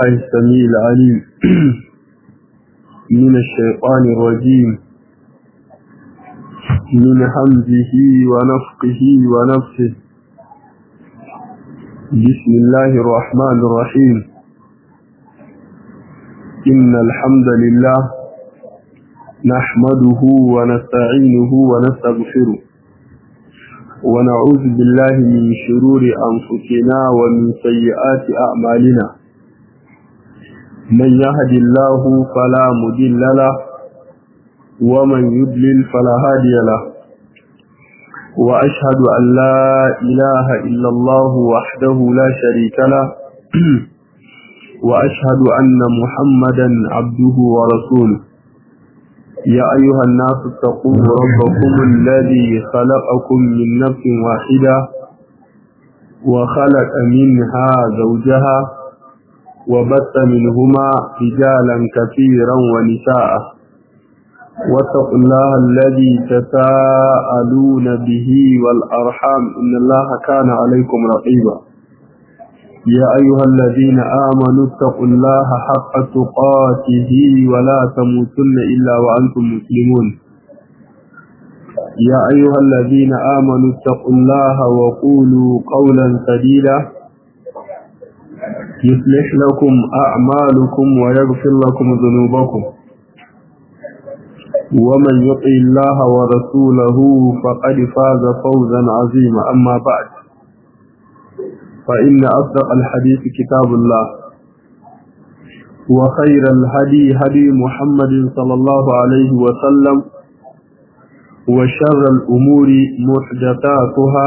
بالله السميع العليم من الشيطان الرجيم من حمزه ونفقه ونفسه بسم الله الرحمن الرحيم إن الحمد لله نحمده ونستعينه ونستغفره ونعوذ بالله من شرور أنفسنا ومن سيئات أعمالنا من يهد الله فلا مضل له ومن يضلل فلا هادي له وأشهد أن لا إله إلا الله وحده لا شريك له وأشهد أن محمدا عبده ورسوله يا أيها الناس اتقوا ربكم الذي خلقكم من نفس واحدة وخلق منها زوجها وبث منهما رجالا كثيرا ونساء واتقوا الله الذي تساءلون به والأرحام إن الله كان عليكم رقيبا يا أيها الذين آمنوا اتقوا الله حق تقاته ولا تموتن إلا وأنتم مسلمون يا أيها الذين آمنوا اتقوا الله وقولوا قولا سديدا يصلح لكم أعمالكم ويغفر لكم ذنوبكم ومن يطع الله ورسوله فقد فاز فوزا عظيما أما بعد فإن أصدق الحديث كتاب الله وخير الهدي هدي محمد صلى الله عليه وسلم وشر الأمور محدثاتها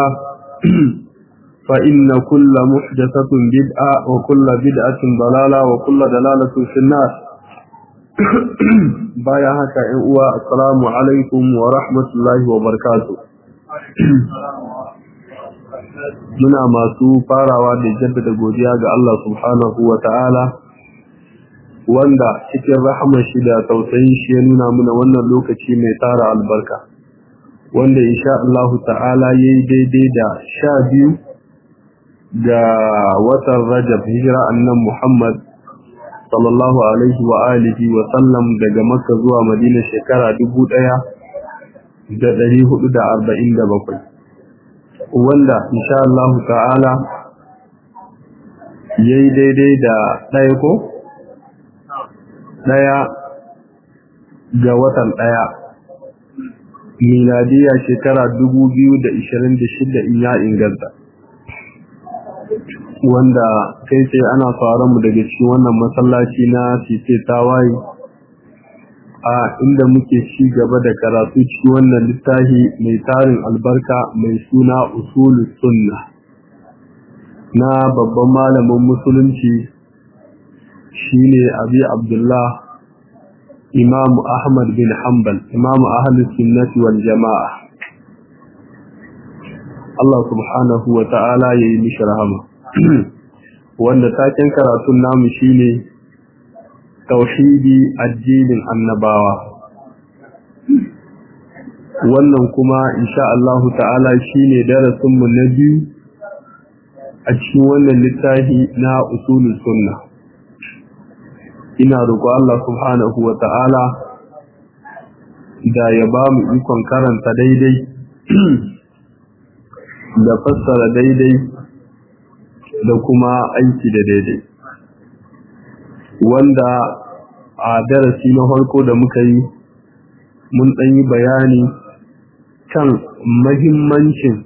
فإن كل محدثة بدعة وكل بدعة ضلالة وكل دلالة في النار بايا هكا السلام عليكم ورحمة الله وبركاته muna masu farawa da jaddada godiya ga Allah subhanahu wa ta'ala wanda cikin rahamar shi da tausayin shi ya nuna muna wannan lokaci mai tara albarka wanda insha Allah ta'ala ya yi daidai da sha biyu ga watan rajab hijira annan Muhammad sallallahu alaihi wa alihi wa sallam daga makka zuwa madina shekara dubu ɗaya da ɗari hudu da arba'in da bakwai wanda insha Allah ta'ala yayi daidai da ɗaya ko ɗaya ga watan ɗaya miladiya shekara 2026 in ya inganta wanda kai sai ana fara mu daga cikin wannan masallaci na tite tawaye a inda muke ci gaba da karatu cikin wannan littafi mai tarin albarka mai suna usulus sunna na babban malamin musulunci shine abi abdullah imam ahmad bin hanbal imam ahlus sunnati wal jama'a Allah subhanahu wa ta'ala yayi mishi rahama wanda taken karatun namu shine tauhidi addinin annabawa wannan kuma insha Allah ta'ala shine darasin mu na biyu a cikin wannan littafi na usulul sunna ina roƙo Allah subhanahu wa ta'ala da ya ba mu ikon karanta daidai da fassara daidai da kuma aiki da daidai wanda a darasi na farko da muka yi mun ɗan yi bayani kan mahimmancin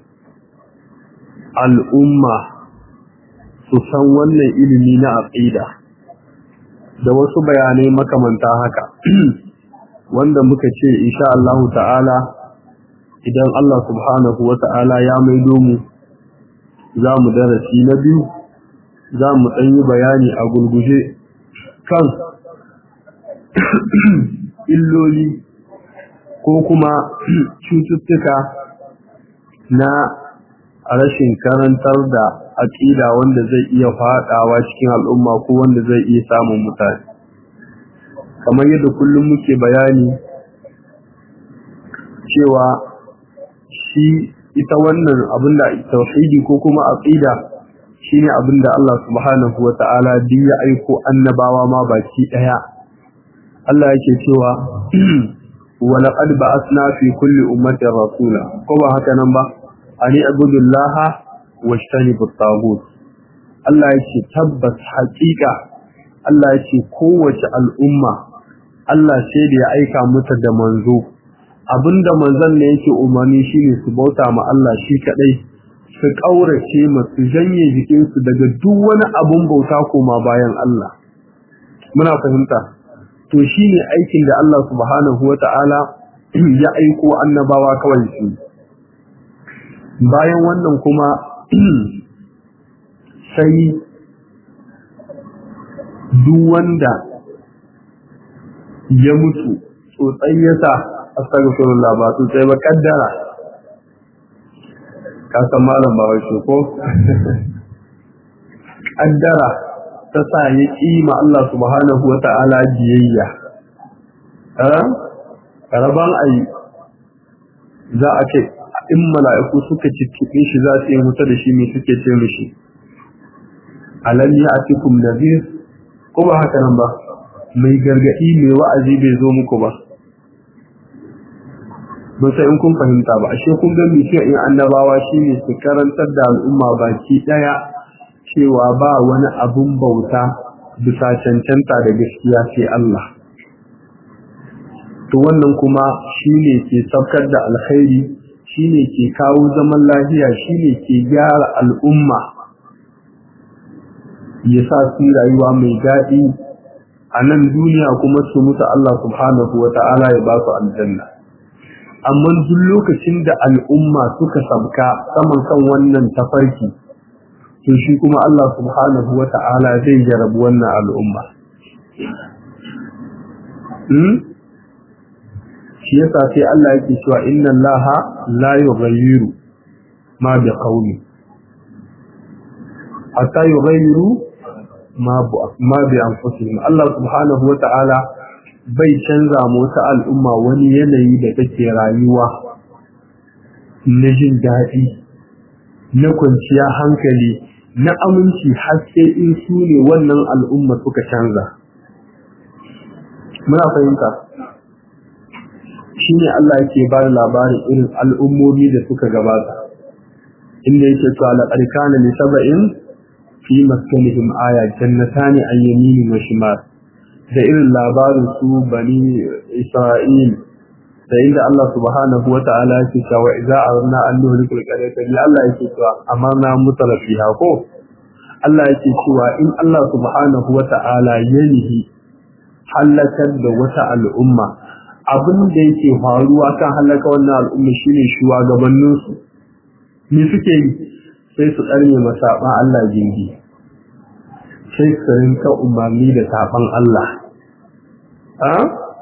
al'umma su san wannan ilimi na aƙida da wasu bayanai makamanta haka wanda muka ce insha Allah ta'ala idan Allah subhanahu wa ta'ala ya maido mu za mu darasi na biyu za mu ɗan yi bayani a gurguje kan illoli ko kuma cututtuka na rashin karantar da aƙida wanda zai iya faɗawa cikin al'umma ko wanda zai iya samun mutane kamar yadda kullum muke bayani cewa shi ita wannan abin da tauhidi ko kuma aqida shine abinda Allah subhanahu wata'ala duk ya aiko annabawa ma baki daya Allah yake cewa wa laqad ba'athna fi kulli ummatin rasula ko ba haka nan ba ani abudullaha washtanibu at-taghut Allah yake tabbas haƙiƙa Allah yake kowace al'umma Allah sai da ya aika mata da manzo abinda manzon ne yake umarni shine su bauta ma Allah shi kadai su kaurace ma su janye jikin su daga duk wani abun bauta koma bayan Allah muna fahimta to shine aikin da Allah subhanahu wata'ala ya aiko annabawa kawai su bayan wannan kuma sai duk wanda ya mutu tsotsai ya sa astagfirullah ba tsotsai ba kaddara ka san malam ba wai ko kaddara ta sa ya kima Allah subhanahu wa ta'ala biyayya eh karaban ayi za a ce in mala'iku suka cicciɓe shi za su yi wuta da shi me suke ce mishi alam ya atikum nadhir ko ba haka nan ba mai gargadi mai wa'azi bai zo muku ba ban sai in kun fahimta ba ashe kun ga misiya in annabawa shine su karantar da al'umma baki daya cewa ba wani abun bauta bisa cancanta da gaskiya sai Allah to wannan kuma shine ke sabkar da alkhairi shine ke kawo zaman lafiya shine ke gyara al'umma ya sa su rayuwa mai daɗi a nan duniya kuma su mutu Allah subhanahu wa ta'ala ya ba su aljanna amma duk lokacin da al'umma suka sabka saman kan wannan tafarki to shi kuma Allah subhanahu wa ta'ala zai jarabu wannan al'umma shi yasa sai Allah yake cewa inna Allah la yughayyiru ma bi qawli hatta yughayyiru ma bi anfusihim Allah subhanahu wa ta'ala bai canza mu wata al'umma wani yanayi da take rayuwa na jin daɗi na kwanciya hankali na aminci haske in su ne wannan al'umma suka canza muna fahimta shi ne Allah yake ba da labarin irin al'ummomi da suka gabata inda yake cewa laƙar kana li saba'in fi maskanihim aya jannatani an yamini wa shimal da irin labarin su bani isra'il da inda Allah subhanahu wa ta'ala yake cewa idza aradna an nuhlika al-qaryata li Allah yake cewa amarna mutarafiha ko Allah yake cewa in Allah subhanahu wa ta'ala yanhi halakar da wata al'umma abin da yake faruwa kan halaka wannan al'umma shine shugabannin su me suke yi sai su karne masaban Allah jingi sai su rinka umarni da saban Allah a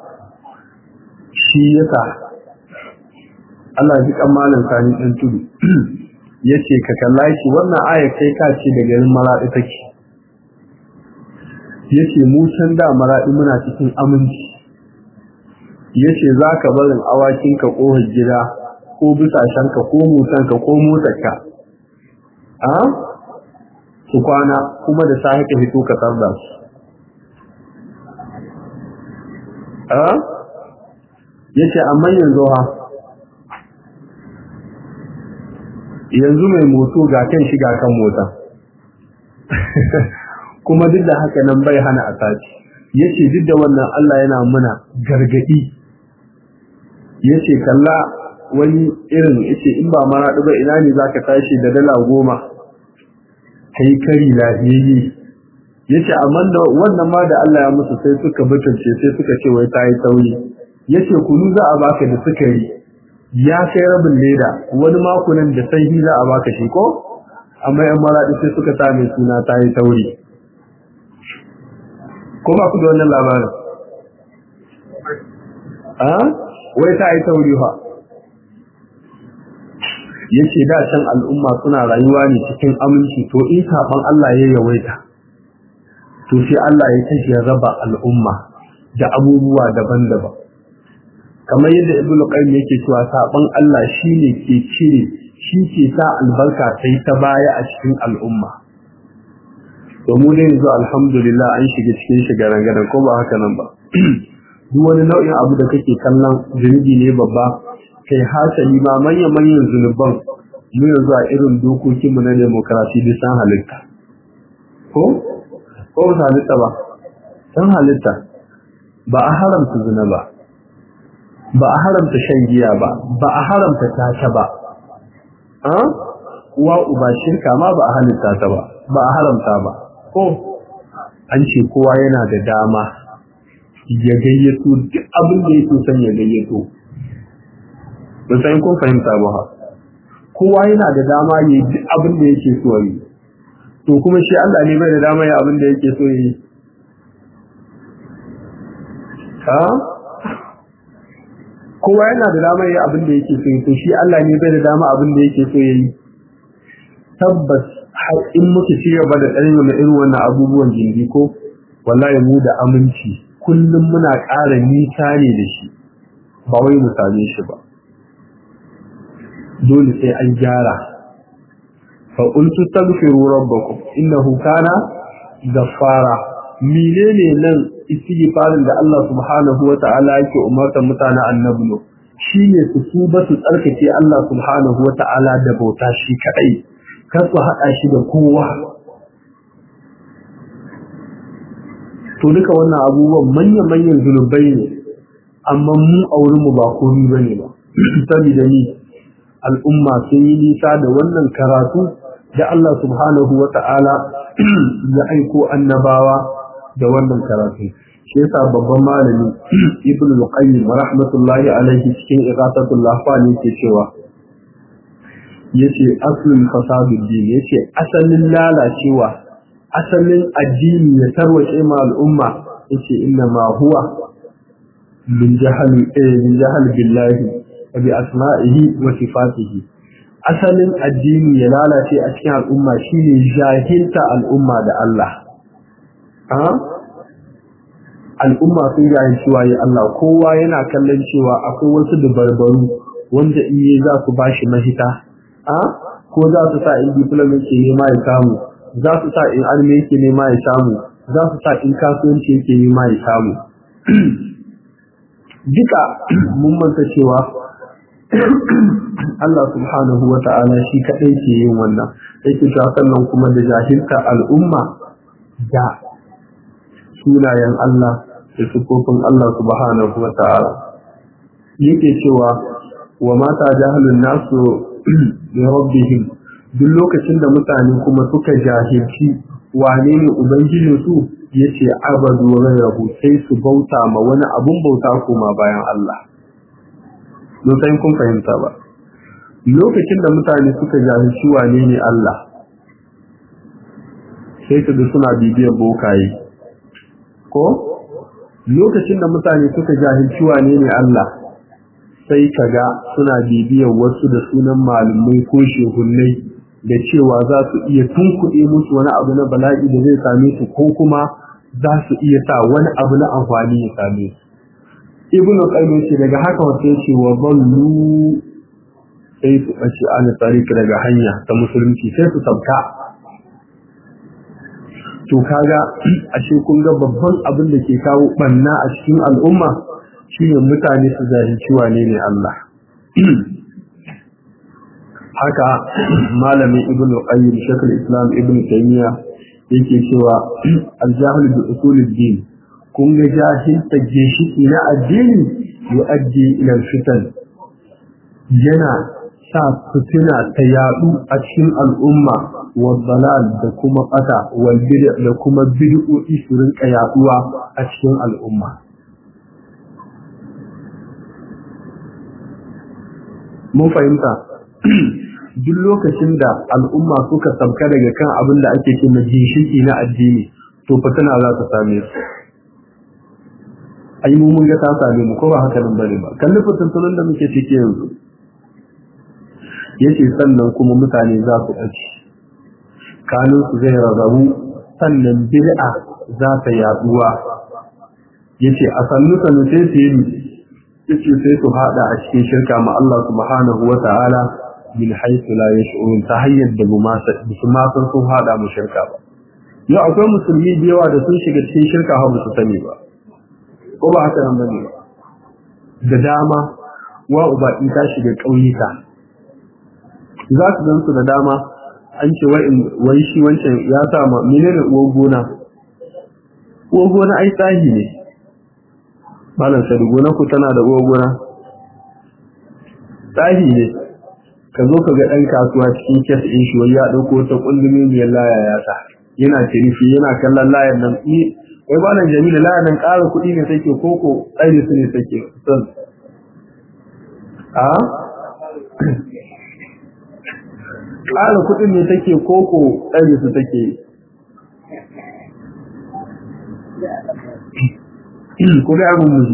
shi yasa Allah ji kamalin sani ɗan tudu yace ka kalla shi wannan aya kai ka ce da garin maradi take yace mu can da maradi muna cikin aminci yace zaka barin awakin ka kohar gida ko bisashen ka ko motan ka ko motar ka a su kwana kuma da sahi ka fito ka tarda su a yace amma yanzu ha yanzu mai moto ga kan shi ga kan mota kuma duk da haka nan bai hana a sace yace duk da wannan Allah yana muna gargadi yace kalla wani irin yace in ba mara ba ina ne zaka tashi da dala goma kai kari lafiyayye yace amma da wannan ma da Allah ya musu sai suka butulce sai suka ce wai tayi tauri yace kunu za a baka da sukari ya kai rabin leda wani makunan da sai za a baka shi ko amma yan maradi sai suka sa mai suna tayi tauri ko ba ku da wannan labarin a wai tayi tauri fa yace da can al'umma suna rayuwa ne cikin aminci to in saban Allah ya yawaita to sai Allah ya tashi ya raba al'umma da abubuwa daban-daban kamar yadda ibnu qayyim yake cewa saban Allah shine ke cire shi ke sa albarka sai ta baya a cikin al'umma to mu dai yanzu alhamdulillah an shiga cikin shigaran gadan ko ba haka nan ba duk wani nau'in abu da kake kallon zunubi ne babba kai hasali ma manyan manyan zunuban mu yanzu a irin dokokin mu na demokrasi da san halitta ko ko ba halitta ba san halitta ba a haramta zina ba ba a haramta shan giya ba ba a haramta tata ba a uwa uba shirka ma ba a halitta ta ba ba a haramta ba ko an ce kowa yana da dama ya gayyato duk abin da yake son ya gayyato ba sai kun fahimta ba ha kowa yana da dama ya yi duk abin da yake so yi to kuma shi Allah ne bai da dama ya abin da yake so yi ha kowa yana da dama ya abin da yake so yi to shi Allah ne bai da dama abin da yake so yi tabbas har in muka ci gaba da tsarin na irin wannan abubuwan jingi ko wallahi mu da aminci kullum muna ƙara nisa ne da shi ba wai mu same shi ba dole sai an gyara fa qultu taghfiru rabbakum innahu kana ghaffara menene nan istighfarin da Allah subhanahu wa ta'ala yake umartar mutanen annabi shine su tuba su tsarkake Allah subhanahu wa ta'ala da bauta shi kadai kar su haɗa shi da kowa to duka wannan abubuwan manya-manyan zunubai ne amma mu a wurinmu ba komi ba ne ba saboda ni al'umma sun yi nisa da wannan karatu da Allah subhanahu wa ta'ala ya aiko annabawa da wannan karatu shi yasa babban malami ibn al-qayyim rahmatullahi alaihi cikin igatatul lahfani ke cewa yace aslul fasadud din yace asalin lalacewa asalin addini ya tarwace ma al'umma yace inna ma huwa min jahal eh min jahal billahi wa bi asma'ihi wa sifatihi asalin addini ya lalace a cikin al'umma shine jahilta al'umma da Allah ha al'umma sun jahilci waye Allah kowa yana kallon cewa akwai wasu dabarbaru wanda in yi za su bashi mahita a ko za su sa in diploma yake nema ya samu za su sa in arme yake nema ya samu za su sa in kasuwanci yake nema ya samu duka mun manta cewa Allah subhanahu wa ta'ala shi kaɗai ke yin wannan yake cewa sannan kuma da jahilta al'umma da sunayen Allah da sufofin Allah subhanahu wa ta'ala yake cewa wa mata jahalun nasu da rabbihim duk lokacin da mutane kuma suka jahilci wane ne ubangijinsu ya ce abadu rahu sai su bauta ma wani abun bauta koma bayan Allah sai kun fahimta ba lokacin da mutane suka jahilci wane ne Allah sai su da suna bibiyar bokaye ko lokacin da mutane suka jahilci wane ne Allah sai kaga suna bibiyar wasu da sunan malumai ko shehunnai da cewa za su iya tunkuɗe musu wani abu na bala'i da zai same su ko kuma za su iya sa wani abu na amfani ya same su ibnu qayyim ce daga haka wato ce wa ballu sai su bace an tsariki daga hanya ta musulunci sai su sabka to kaga ashe kun ga babban abin da ke kawo banna a cikin al'umma shine mutane su zahirci wane ne Allah haka malamin ibn qayyim shakal islam ibn taymiya yake cewa al-jahl bi usul ad-din kun ga jahilta ginshiki na addini yu'addi ila fitan yana sa fitina ta yadu a cikin al'umma wa dalal da kuma qata wal bid'a da kuma bid'o'i su rinka yaduwa a cikin al'umma mun fahimta duk lokacin da al'umma suka sabka daga kan abin da ake ce ginshiki na addini to fitina za ta same su ai mu mun ga ta same mu ko ba haka nan bane ba kalli fitintunan da muke ciki yanzu yace sannan kuma mutane za su ɗaci kanun su zai rarrabu sannan bid'a za ta yaduwa yace a sannu sannu sai su yi yace sai su hada a cikin shirka ma Allah subhanahu wa ta'ala min haythu la yash'urun ta hayyar da bu ma su ma san sun hada mu shirka ba yau akwai musulmi da yawa da sun shiga cikin shirka har ba su sani ba ko ba haka nan bane ba da dama wa uba in ta shiga ƙauyuka za su gan su da dama an ce wai shi wancan ya sa ma menene uwar gona uwar gona ai tsahi ne malam sadu gona ku tana da uwar gona tsahi ne ka zo ka ga ɗan kasuwa cikin kes ɗin shi wai ya ɗauko ta ƙundumi mai laya ya sa yana tirifi yana kallon layar nan wai ba nan jami'a layar nan ƙara kuɗi ne take koko tsari su ne take son a ƙara kuɗin ne take koko tsari su take ko da abin muji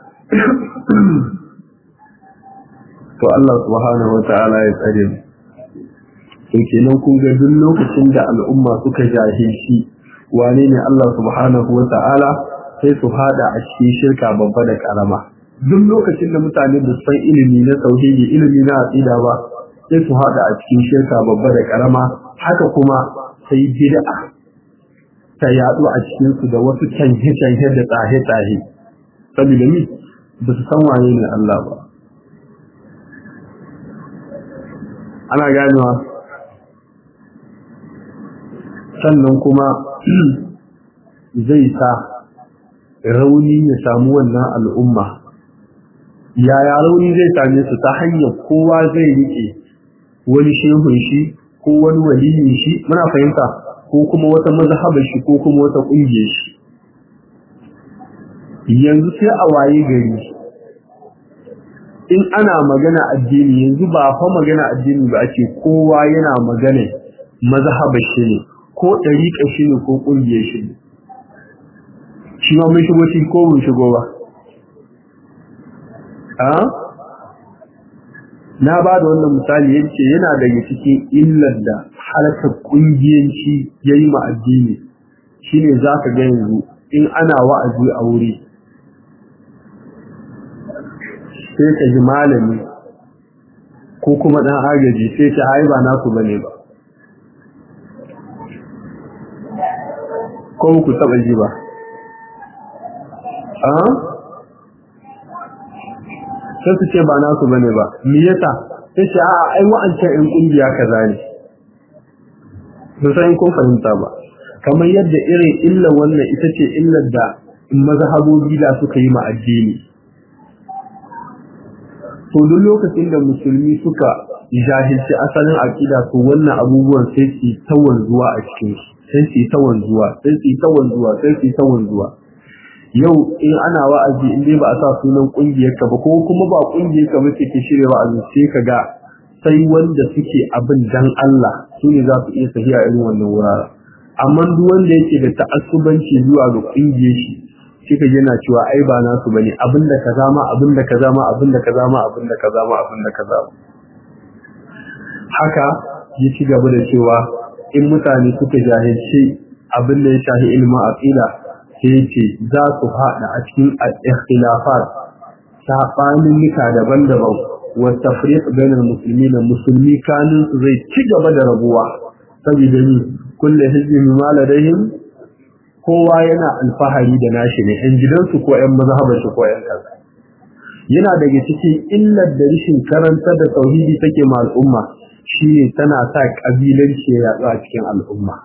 to Allah subhanahu wata'ala ya tsare mu to kenan kun ga duk lokacin da al'umma suka jahilci wane ne Allah subhanahu wata'ala sai su hada a cikin shirka babba da karama duk lokacin da mutane da san ilimi na tauhidi ilimi na aqida ba sai su hada a cikin shirka babba da karama haka kuma sai bid'a ta yadu a cikin su da wasu canje-canje da tsahe-tsahe saboda ni ba su san wane ne Allah ba ana ganewa sannan kuma zai sa rauni ya samu wannan al'umma yaya rauni zai same su ta hanyar kowa zai rike wani shehun shi ko wani waliyin shi muna fahimta ko kuma wata mazhabar shi ko kuma wata ƙungiyar shi yanzu sai a waye gari in ana magana addini yanzu ba fa magana addini ba ake kowa yana magana mazhabar shi ne ko ɗariƙa shi ne ko ƙungiyar shi ne shi ma mun shigo shi ko mun shigo ba a na ba da wannan misali yace yana daga cikin illar da halakar ƙungiyanci ya yi ma addini shine za ka ga yanzu in ana wa'azi a wuri sai ka ji malami ko kuma ɗan agaji sai ta ai ba naku bane ba ko ku taɓa ji ba a sai su ce ba naku bane ba me yasa sai ce a ai wa'ancan ƴan ƙungiya kaza ne ba san kun fahimta ba kamar yadda irin illar wannan ita ce illar da mazhabobi da suka yi ma addini to duk lokacin da musulmi suka jahilci asalin aqida to wannan abubuwan sai su ta wanzuwa a cikin su sai su ta wanzuwa sai su ta wanzuwa sai su ta wanzuwa yau in ana wa'azi in dai ba a sa sunan kungiyar ka ba ko kuma ba kungiyar ka ba ce ke shirya wa'azi sai ka ga sai wanda suke abin dan Allah su ne za su iya tafiya irin wannan wuraren amma duk wanda yake da ta'assubanci zuwa ga kungiyar shi shi ka yana cewa ai ba nasu bane abinda ka zama abinda ka zama abinda ka zama abinda ka zama abinda ka zama haka ya ci gaba da cewa in mutane suka jahilci abin da ya shahi ilmin aqida sai ce za su haɗa a cikin al-ikhtilafat sabanin nika daban-daban wa tafriq bainal muslimin musulmi kanin su zai ci gaba da rabuwa saboda ni kullu hizbin ma ladayhim kowa yana alfahari da nashi ne ɗan gidansu ko ‘yan mazhabar shi ko ‘yan kaza. Yana daga cikin illar da rishin karanta da tauhidi take ma al'umma shi ne tana sa ƙabilanci ya yaɗu a cikin al'umma.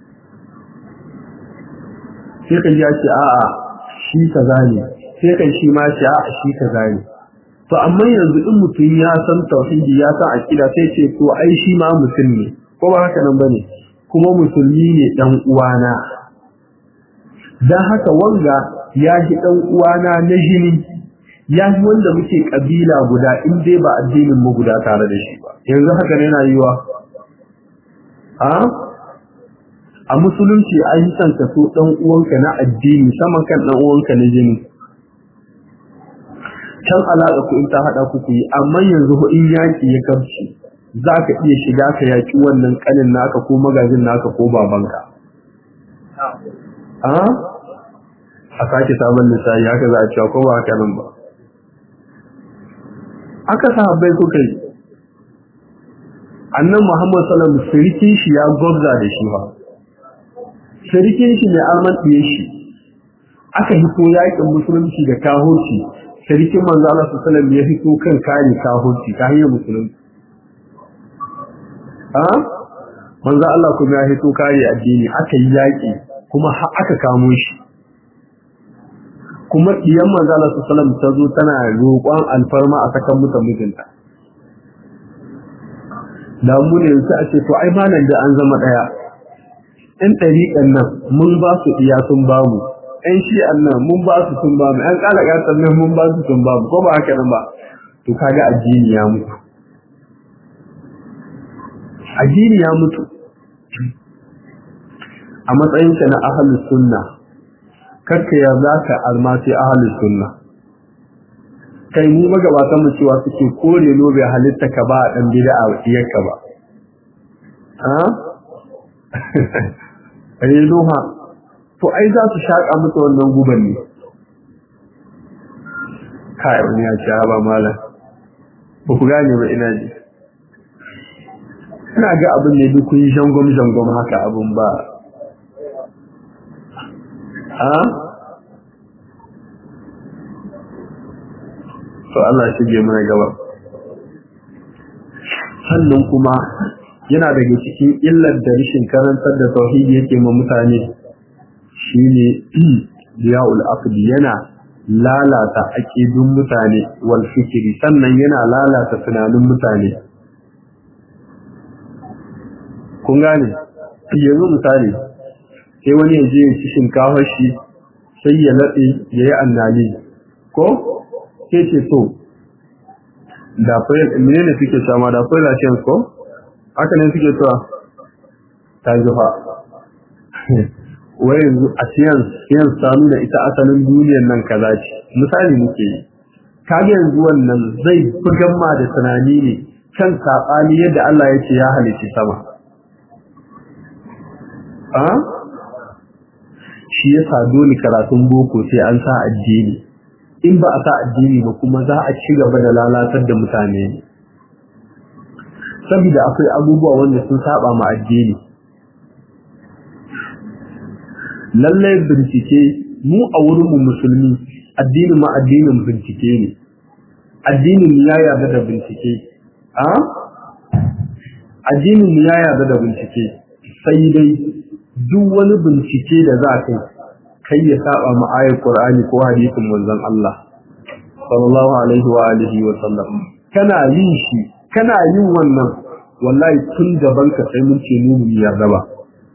Sai kan ya ce a'a shi kaza ne, sai kan shi ma ce a'a shi kaza ne. To amma yanzu in mutum ya san tauhidi ya san akida sai ce to ai shi ma mutum ne, ko ba haka nan bane, kuma musulmi ne ɗan uwana. don haka wanga ya ji ɗan uwana na jini ya ji wanda muke ƙabila guda in dai ba addinin mu guda tare da shi ba yanzu haka ne yana yiwa a a musulunci an yi son ka so ɗan uwanka na addini saman kan ɗan uwanka na jini can alaƙa ku in ta haɗa ku ku yi amma yanzu in yaƙi ya kabci za ka iya shiga ka yaƙi wannan ƙanin naka ko magajin naka ko babanka a sake sabon lissafi haka za a cewa ko ba haka nan ba aka sahabbai kuka yi annan muhammad salam sirikin shi ya gwabza da shi ba sharikin shi ne alman ɗiye shi aka hito yakin musulunci da kahurci sharikin manzo Allah sallallahu alaihi wasallam ya hito kan kare kahurci ta hanyar musulunci a manzo Allah kuma ya hito kare addini aka yi yaki kuma har aka kamo shi kuma diyan manzo Allah sallallahu alaihi wasallam ta zo tana roƙon alfarma a sakan mutan mijinta da mu ne yanzu a ce to ai malam da an zama daya ɗan ɗariƙan nan mun ba su iya sun ba mu ɗan shi'an nan mun ba su sun ba mu ɗan ƙalaƙatan nan mun ba su sun ba mu ko ba haka nan ba to kaga addini ya mutu addini ya mutu a matsayinka na ahalus sunna karka ya za ka almasi ahalus sunna kai mu magabatan mu cewa suke kore lobe halitta ka ba a ɗan bida a iyarka ba ha renuha to ai za su shaƙa mutu wannan guban ne kai wani ya ce ba malam ba ku gane ba ina ji ina ga abin ne duk kun yi jangom jangom haka abin ba a to Allah shige mana gaba sannan kuma yana daga cikin illar da rashin karantar da tauhidi yake ma mutane shine diya'ul aqdi yana lalata aqidun mutane wal fikri sannan yana lalata tunanin mutane kun gane yanzu misali sai wani yaje ya ci shinkafar shi sai ya latse yayi annali ko sai ce to da fayil menene suke sama da fayil ashen ko haka ne suke cewa ta zufa wai yanzu a siyan siyan sanu da ita asalin duniyar nan kaza ce misali muke yi kage yanzu wannan zai bugan ma da tunani ne kan sabani yadda Allah ya ce ya halici sama a shi yasa dole karatun boko sai an sa addini in ba a sa addini ba kuma za a ci gaba da lalatar da mutane saboda akwai abubuwa wanda sun saba ma addini lallai bincike mu a wurin mu musulmi addinin ma addinin bincike ne addinin ya yarda da bincike a addinin ya yarda da bincike sai dai duk wani bincike da za ka kai ya saba ma ayar Qur'ani ko hadisin manzon Allah sallallahu alaihi wa alihi wa sallam kana yin shi kana yin wannan wallahi tun gaban ka sai mun ce mu yarda ba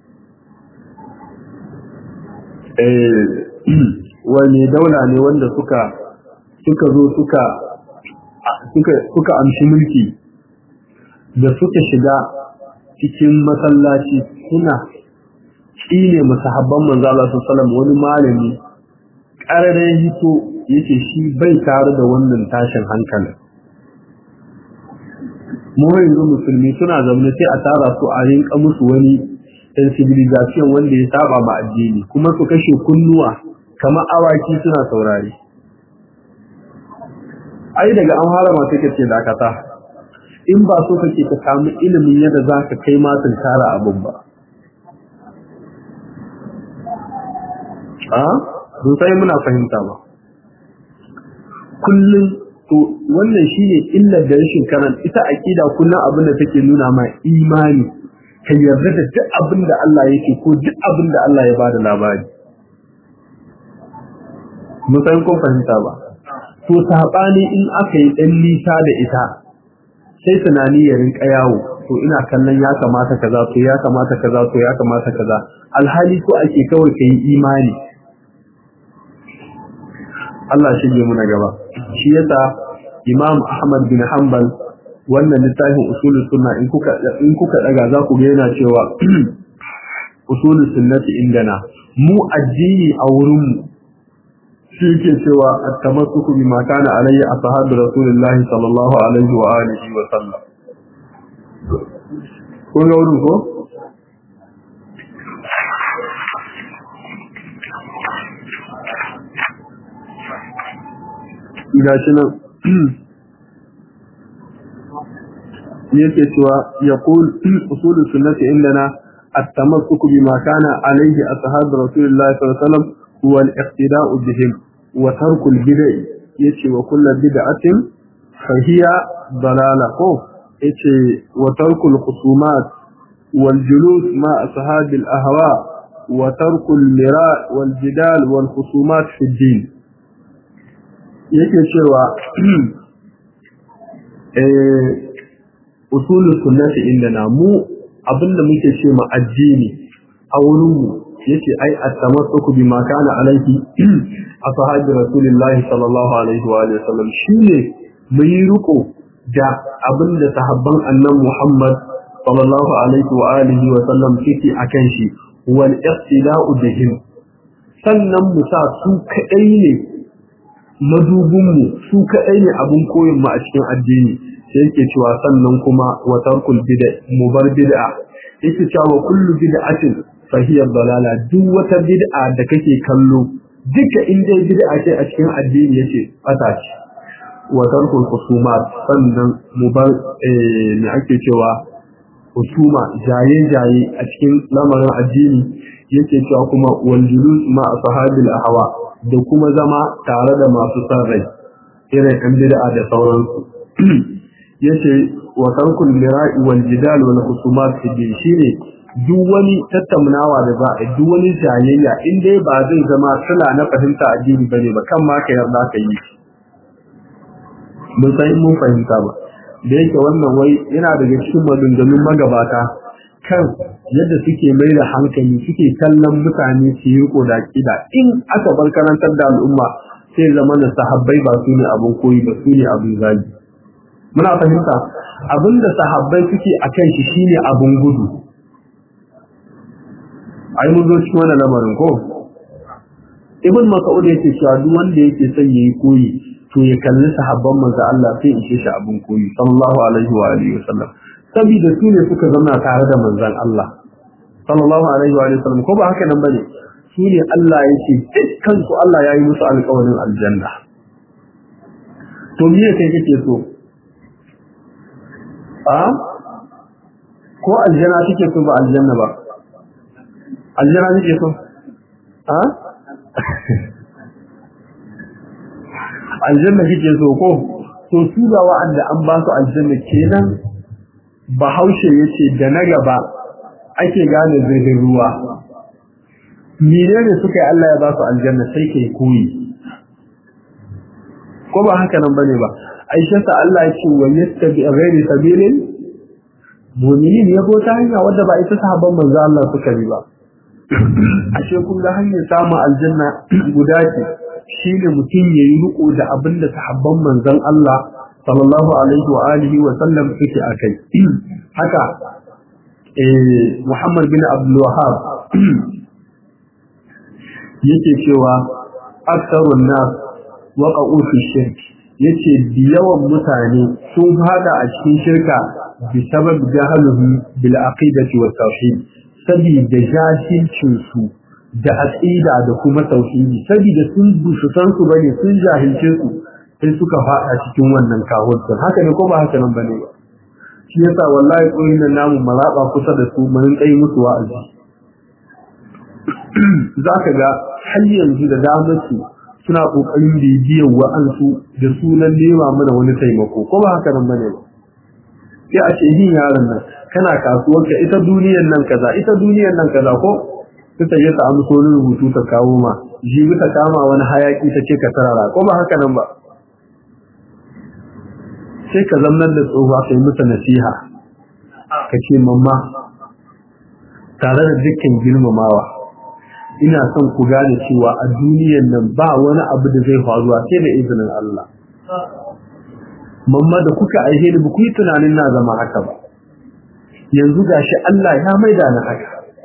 eh wani daula ne wanda suka suka zo suka suka suka amshi mulki da suka shiga cikin masallaci suna shine musahabban manzo Allah sallallahu wani malami ƙararren hito yake shi bai tare da wannan tashin hankalin mu yanzu musulmi suna zaune sai a tara su a rinka musu wani sensibilization wanda ya saba ma addini kuma su kashe kunnuwa kamar awaki suna saurare ai daga an harama take ce dakata in ba so kake ka samu ilimin yadda za ka kai ma tunkara abin ba a sai muna fahimta ba kullum to wannan shine illar da rashin karan ita aqida kullum abin da take nuna ma imani ka yarda da duk abin da Allah yake ko duk abin da Allah ya bada labari mun san kun fahimta ba to sabani in aka yi dan nisa da ita sai tunani ya rinka yawo to ina kallon ya kamata kaza to ya kamata kaza to ya kamata kaza alhali ko ake kawai kai imani Allah shige muna gaba shi yasa Imam Ahmad bin Hanbal wannan littafin usulul sunna in kuka in kuka daga za ku ga yana cewa usulul sunnati indana mu addini a wurin mu shi yake cewa at-tamassuku bima kana alayhi ashabu rasulullah sallallahu alaihi wa alihi wa sallam ko ga wurin ko gashi nan yake cewa ya kul usulul sunnati indana التمسك بما كان عليه أصحاب رسول الله صلى الله عليه وسلم هو الاقتداء بهم وترك البدع يتي وكل بدعة فهي ضلالة يتي وترك الخصومات والجلوس مع أصحاب الأهواء وترك المراء والجدال والخصومات في الدين yake cewa usulul sunnati indana mu abinda muke ce ma addini a wurin mu yace ai at-tamassuku bima kana alaihi ashabi rasulillahi sallallahu alaihi wa alihi wasallam shine mu yi riko da abinda sahabban annan Muhammad sallallahu alaihi wa alihi wa sallam suke akan shi wal iqtida'u bihim sannan mu sa su kadai ne madubinmu su kaɗai ne abin koyin mu a cikin addini sai yake cewa sannan kuma wa tarkul bid'a mu bar bid'a yake cewa kullu bid'atin fa hiya dalala duk wata bid'a da kake kallo duka in dai bid'a ce a cikin addini yace fata ce wa tarkul khusumat sannan mu bar me ake cewa husuma jaye jaye a cikin lamarin addini yake cewa kuma wal julus ma ashabil ahwa da kuma zama tare da masu san rai irin ɗan bid'a da sauransu yace wa tarkul mira'i wal jidal wal khusumat fi din shine duk wani tattaunawa da za a duk wani jayayya in dai ba zai zama sula na fahimta addini bane ba kan ma ka yarda ka yi mun san mun fahimta ba da yake wannan wai yana daga cikin maganganun magabata kan yadda suke mai da hankali suke kallon mutane su yi riko da kida in aka bar karantar da al'umma sai zama da sahabbai ba su ne abin koyi ba su ne abin zagi muna fahimta abin da sahabbai suke a kan shi shine abin gudu ai mun zo cikin wannan lamarin ko ibn mas'ud yake cewa duk wanda yake son yayi koyi to ya kalli sahabban manzo Allah sai ishe shi abin koyi sallallahu alaihi wa alihi wasallam saboda su ne suka zama tare da manzon Allah sallallahu alaihi wa sallam ko ba haka nan bane su ne Allah ya ce dukkan su Allah ya yi musu alƙawarin aljanna to me kai kake so a ko aljanna kike so ba aljanna ba aljanna kike so a aljanna kike so ko to su da wa'anda an ba su aljanna kenan bahaushe ya ce da na gaba ake gane zirgin ruwa menene suka yi Allah ya ba su aljanna sai kai koyi ko ba haka nan bane ba aisha ta Allah ya ce wa yastabi ghairi sabilin mu'minin ya go ta hanya wadda ba ita sahabban manzo Allah suka bi ba ashe kun ga hanyar samun aljanna guda ce shine mutum yayi riko da abinda sahabban manzon Allah sallallahu alaihi wa alihi wa sallam suke akai haka eh Muhammad bin Abdul Wahhab yake cewa aktharun nas waqa'u fi shirk yace yawan mutane sun fada a cikin shirka bi sabab jahaluhum bil aqidati wa tauhid sabida jahilcin su da aqida da kuma tauhidi sabida sun busu san su bane sun jahilce su sai suka fada cikin wannan kahonsu haka ne ko ba haka nan bane shi yasa wallahi koyin nan namu maraba kusa da su mun kai musu wa'azi zaka ga har yanzu da damar su suna kokarin bibiyar wa'ansu da sunan nema mana wani taimako ko ba haka nan bane ba sai a ce yin yaron nan kana kasuwar ka ita duniyar nan kaza ita duniyar nan kaza ko ta yi ta amso rubutu ta kawo ma jibi ta kama wani hayaki ta ce ka tarara ko ba haka nan ba sai ka zamnar da tsohuwa ka yi mata nasiha ka ce mamma tare da dukkan girmamawa ina son ku gane cewa a duniyan nan ba wani abu da zai faruwa sai da izinin Allah mamma da kuka aihe ni ba ku yi tunanin na zama haka ba yanzu gashi Allah ya maida ni haka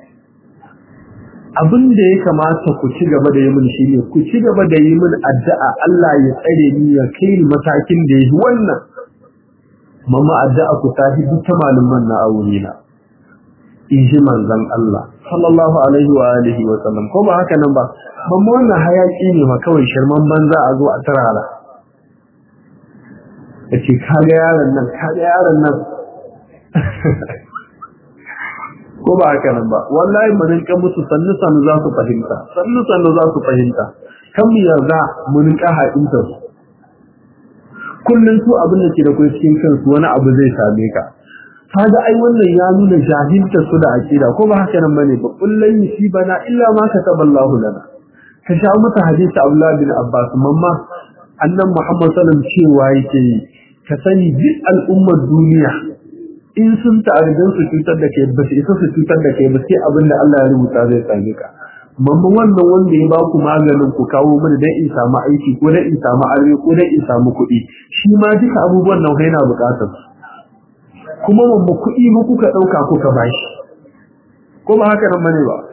abin da ya kamata ku ci gaba da yi min shine ku ci gaba da yi min addu'a Allah ya tsare ni ya kai ni matakin da yi wannan mamma addu'a ku ta duk ta malaman na aure na in ji manzon Allah sallallahu alaihi wa alihi wa sallam ko ba haka nan ba mamma wannan hayaki ne ma kawai shirman banza a zo a tarara yace kaga yaron nan kaga yaron nan ko ba haka nan ba wallahi mu rinka musu sannu sannu za su fahimta sannu sannu za su fahimta kan mu yarda mu rinka haɗinta su kullum su abin da ke da kai cikin kansu wani abu zai same ka kaga ai wannan ya nuna jahilta su da akida ko ba haka nan bane ba kullun bana illa ma kataballahu lana ka sha mata hadisi Abdullah bin Abbas mamma annan Muhammad sallallahu alaihi cewa yake ka sani duk al'ummar duniya in sun ta'ardan su cutar da kai ba su isa su cutar da kai ba sai abin da Allah ya rubuta zai same ka mamma wannan wanda ya ba ku maganin ku kawo mini dan in samu aiki ko dan in samu aure ko dan in samu kuɗi shi ma duka abubuwan nan yana buƙatar su kuma mamma kuɗi mu kuka ɗauka kuka bashi ko ba haka nan bane ba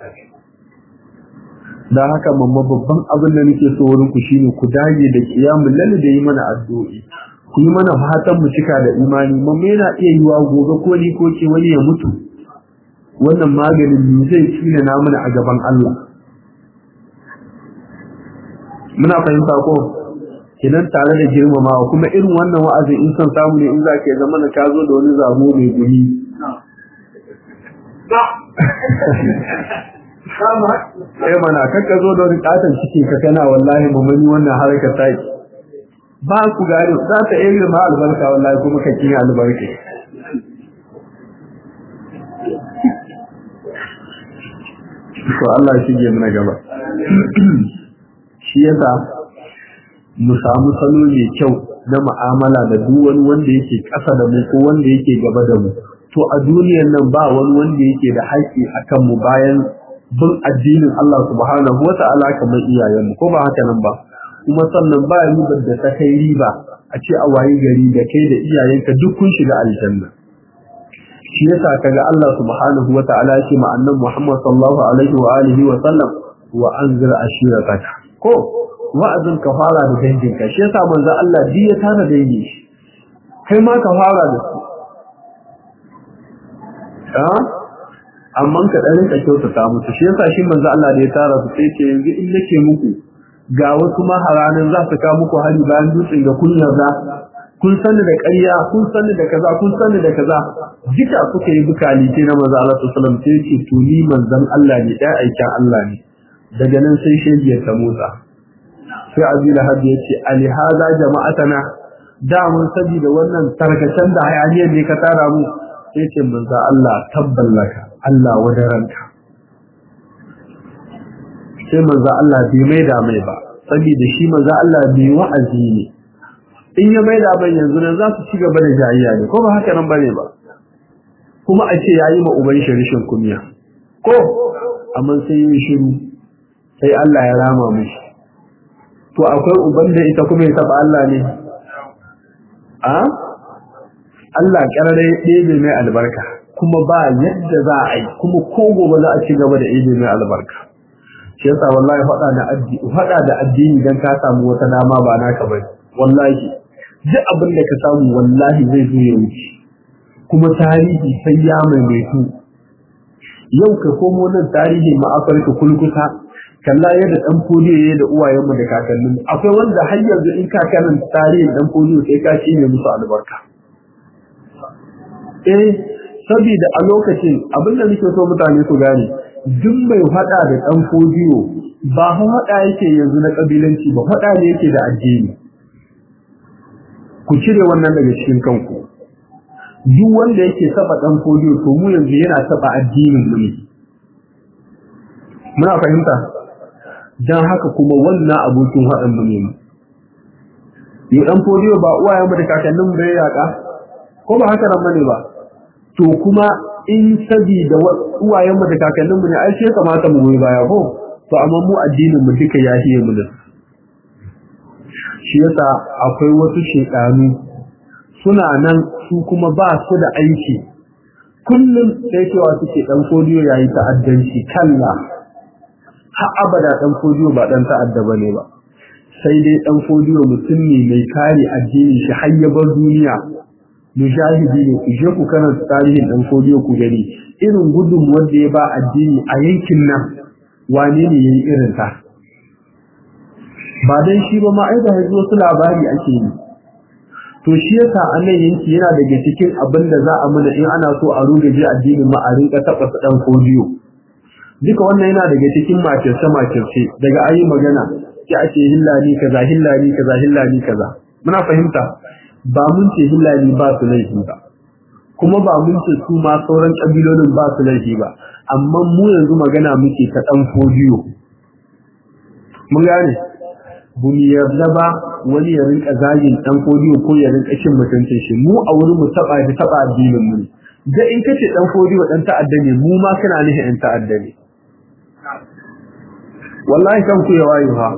da haka mamma babban abin da nake so wurin ku shine ku dage da kiyamul lalle da yi mana addu'o'i ku yi mana fatan mu cika da imani mamma yana iya yiwa gobe ko ni ko ke wani ya mutu wannan maganin mu zai tsina na mana a gaban Allah muna fahimta ko kidan tare da girmamawa kuma irin wannan wa'azi in san samu ne in za ka zama na ka zo da wani zamo mai gumi eh mana kakka zo da wani katon cikin ka kana wallahi mamani wannan harka ta yi ba ku gane za ta iya ma albarka wallahi kuma ka kiyi albarka to Allah shi ke mana gaba shi yasa mu samu salo mai kyau na mu'amala da duk wani wanda yake ƙasa da mu ko wanda yake gaba da mu to a duniyar nan ba wani wanda yake da haƙƙi akan mu bayan bin addinin Allah subhanahu wa ta'ala kamar iyayen mu ko ba haka nan ba kuma sannan ba ribar da ta kai riba a ce a wayi gari da kai da iyayenka duk kun shiga aljanna shi yasa kaga Allah subhanahu wa ta'ala ya ce ma annabi Muhammad sallallahu alaihi wa alihi wa sallam wa anzir ashirataka ko wa'azin ka fara da danginka shi yasa manzo Allah bi ya tana dangi shi kai ma ka fara da su a amma ka dan rinka kyautata musu shi yasa shi manzo Allah da ya tara su sai ce yanzu in nake muku ga wasu maharanan za su kawo muku hari bayan dutsen ga kun yarda kun sani da ƙarya kun sani da kaza kun sani da kaza duka suka yi bukali ce na manzo Allah sallallahu alaihi wasallam sai ce to ni manzon Allah ne ɗan aikin Allah ne daga nan sai shegiyar ta motsa sai Abi Lahab ya ce ali hada jama'atana da mun sabi da wannan tarkacen da hayaniyar ne ka tara mu sai ce manzo Allah tabballaka Allah wadaranka sai manzo Allah bai mai da mai ba saboda shi manzo Allah bai wa'azi ne in ya mai da ban yanzu nan za su ci gaba da jayayya ne ko ba haka nan bane ba kuma a ce yayi ma uban shi rishin kunya ko amma sai yi shiru sai Allah ya rama mishi to akwai uban da ita kuma ya taba Allah ne a Allah karare ɗebe mai albarka kuma ba yadda za a yi kuma ko gobe za a ci gaba da ɗebe mai albarka shi yasa wallahi faɗa da addini faɗa da addini dan ka samu wata dama ba naka bane wallahi duk abin da ka samu wallahi zai zo ya wuce kuma tarihi sai ya maimaitu yau ka komo nan tarihi ma Afirka kulkuta kalla yadda dan fodiyo ya da uwayenmu da kakannin akwai wanda har yanzu in ka kanan tarihin dan fodiyo sai ka cinye musu albarka eh saboda a lokacin abin da nake so mutane su gane duk mai hada da dan fodiyo ba hada yake yanzu na kabilanci ba hada ne yake da addini ku cire wannan daga cikin kanku duk wanda yake saba dan fodiyo to mu yanzu yana saba addinin mu ne muna fahimta dan haka kuma wannan abokin haɗin mu ne yi dan fodiyo ba uwayen mu da kakannin mu bai yaka ko ba haka nan bane ba to kuma in sabida uwayen mu da kakannin mu ne ai sai kamata mu goyi baya ko to amma mu addinin mu duka ya hiye mu da shi yasa akwai wasu shedanu suna nan su kuma ba su da aiki kullum sai cewa suke dan kodiyo yayi ta'addanci kalla har abada dan kodiyo ba dan ta'adda bane ba sai dai dan kodiyo mutum ne mai kare addini shi har ya bar duniya mujahidi ne ku je ku karanta tarihin dan kodiyo ku gani irin gudun wanda ya ba addini a yankin nan wane ne yayi irin ta ba dan shi ba ma ai da yanzu wasu labari ake yi to shi yasa annan yanki yana daga cikin abin da za a mana in ana so a rugaje addinin ma a rinka taɓa su ɗan kodiyo duka wannan yana daga cikin makirce makirce daga ayi magana ki ake hillani kaza hillani kaza hillani kaza muna fahimta ba mun ce hillani ba su laifi ba kuma ba mun ce su ma sauran kabilolin ba su laifi ba amma mu yanzu magana muke ta ɗan kodiyo mun gane bu mu yarda ba wani ya rinka zagin dan fodiyo ko ya rinka cin mutuncin shi mu a wurin mu taba da taba addinin mu da in kace dan fodiyo dan ta'adda ne mu ma kana nihin in ta'adda ne wallahi kan ku ya wayo ha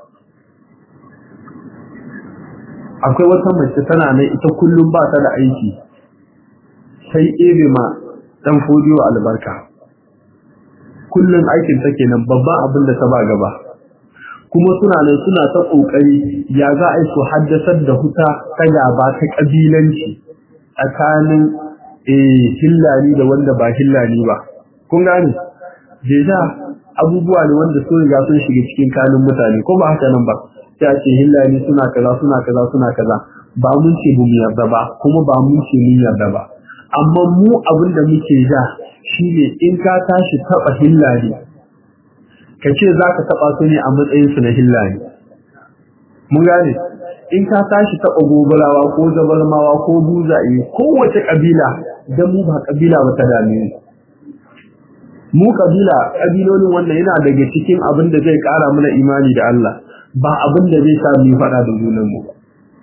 akwai wata mace tana nan ita kullum ba ta da aiki sai ebe ma dan fodiyo albarka kullum aikin ta kenan babban abin da ta ba gaba kuma suna nan suna ta kokari ya za a yi su haddasar da huta ta gaba ta kabilanci tsakanin eh hillani da wanda ba hillani ba kun gane deja abubuwa ne wanda sun riga sun shiga cikin kanun mutane ko ba haka nan ba sai ce hillani suna kaza suna kaza suna kaza ba mun ce mu yarda ba kuma ba mun ce mun yarda ba amma mu abin da muke ja shine in ka tashi taba hillani ka ce za ka taɓa su ne a matsayinsu na hillani mun gane in ka tashi taɓa gobarawa ko zabarmawa ko buzaye kowace ƙabila don mu ba ƙabila ba ta dame mu ƙabila ƙabilolin wannan yana daga cikin abin da zai ƙara mana imani da Allah ba abin da zai sa mu faɗa da junanmu ba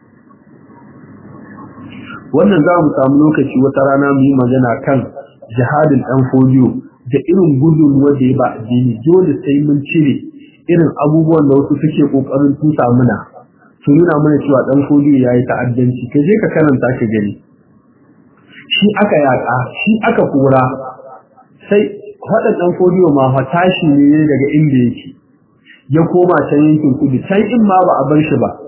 wannan za mu samu lokaci wata rana mu yi magana kan jihadin ɗan fodiyo da irin gudun wanda ya ba addini dole sai mun cire irin abubuwan da wasu suke kokarin tusa muna su nuna mana cewa dan fodiyo yayi ta'addanci ka je ka karanta ka gani shi aka yaka shi aka kora sai hada dan fodiyo ma fa tashi ne daga inda yake ya koma can yankin kudu can in ma ba a bar shi ba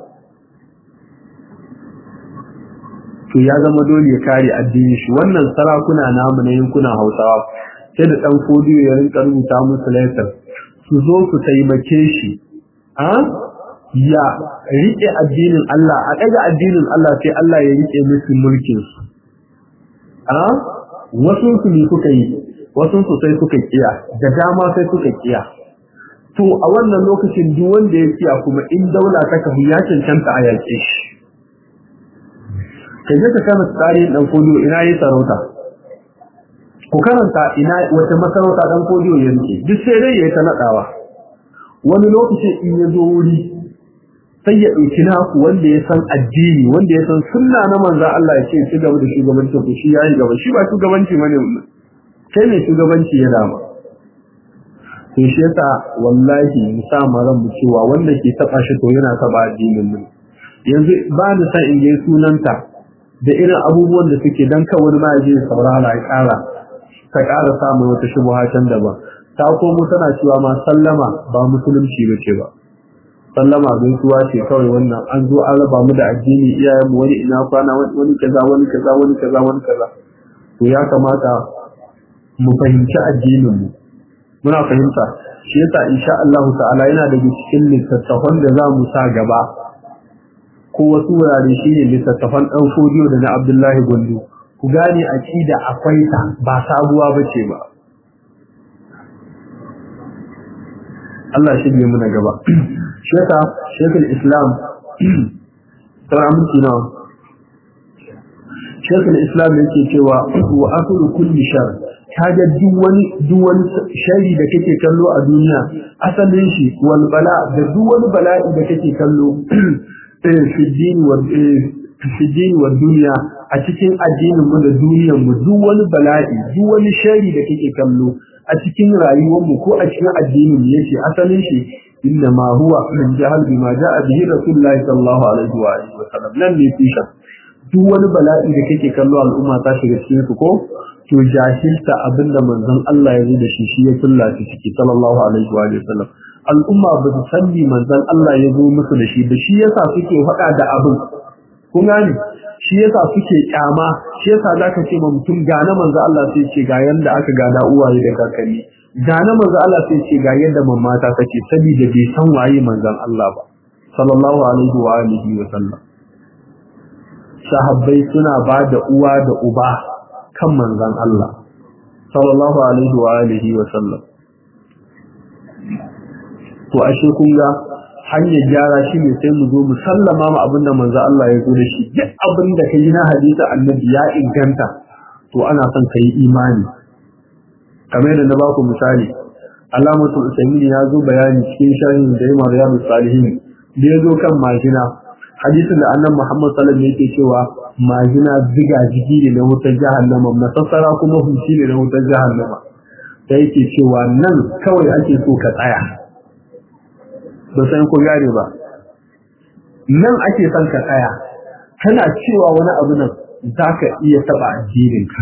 to ya zama dole ya kare addini shi wannan sarakuna namu na yankunan Hausawa sai da ɗan fodiyo ya rinka rubuta musu laifin su zo su taimake shi a ya riƙe addinin Allah a ɗaga addinin Allah sai Allah ya riƙe musu mulkin su a wasu su ne suka yi wasu su sai suka kiya da dama sai suka kiya to a wannan lokacin duk wanda ya kiya kuma in daula ta kafu ya cancanta a yaƙe shi ka je ka kama tsarin ɗan fodiyo ina yi sarauta ku karanta ina wata masarauta dan kodiyo ya rike duk sai dai yayi ta nadawa wani lokaci in ya zo wuri sai ya dauki naku wanda ya san addini wanda ya san sunna na manzo Allah ya ce ci gaba da shugabanci ku shi yayi gaba shi ba shugabanci bane kai ne shugabanci ya dama to shi yasa wallahi mu sa maran mu cewa wanda ke taba shi to yana taba addinin mu yanzu ba ni san in ga sunanta da irin abubuwan da suke dan kawai ma ya je saurara ya kara ka ƙara samun wata shubuha can daban ta komo tana cewa ma sallama ba musulunci ba ce ba sallama gaisuwa ce kawai wannan an zo an raba mu da addini iyayenmu wani ina kwana wani kaza wani kaza wani kaza wani kaza to ya kamata mu fahimci addinin mu muna fahimta shi yasa insha Allah ta'ala yana daga cikin littattafan da za mu sa gaba ko wasu wurare shine littattafan dan fodiyo da na Abdullahi Gondo ku gane aqida akwai ta ba sabuwa bace ba Allah shi ne muna gaba sheka shekul islam sauran minti nawa shekul islam yake cewa wa akulu kulli shar kaga duk wani duk wani shari da kake kallo a duniya asalin shi wal bala da duk wani bala'i da kake kallo fi dini wa fi dini wa duniya a cikin addinin mu da duniyar mu duk wani bala'i duk wani shari da kake kallo a cikin rayuwar mu ko a cikin addinin mu yace asalin shi inna ma huwa min jahal bima ja'a bihi rasulullahi sallallahu alaihi wa alihi wa sallam nan ne fisha duk wani bala'i da kake kallo al'umma ta shiga cikin su ko to jahilta abinda manzon Allah ya yi da shi shi ya kullace ciki sallallahu alaihi wa alihi wa sallam al'umma ba su sanni manzon Allah ya zo musu da shi da shi yasa suke faɗa da abin kun gane shi yasa suke kyama shi yasa zaka ce ma mutum ga na manzo Allah sai ce ga yanda aka gada uwaye da kakanni ga na manzo Allah sai ce ga yadda mamma ta take saboda bai san waye manzon Allah ba sallallahu alaihi wa alihi wa sallam sahabbai suna ba da uwa da uba kan manzon Allah sallallahu alaihi wa alihi wa sallam to ashe kun ga hanyar gyara shi ne sai mu zo mu sallama ma abin da manzo Allah ya zo da shi duk abin da kai na hadisi annabi ya inganta to ana son ka yi imani kamar yadda na ba ku misali alamatul usaimin ya zo bayani cikin sharhin da yamma riyadus salihin da ya zo kan majina hadisin da annabi Muhammad sallallahu alaihi wasallam yake cewa majina ziga jiki ne na wutar jahannama masassara kuma hunci ne na wutar jahannama sai yake cewa nan kawai ake so ka tsaya ba san ko gane ba nan ake son ka tsaya kana cewa wani abu nan za ka iya taɓa addininka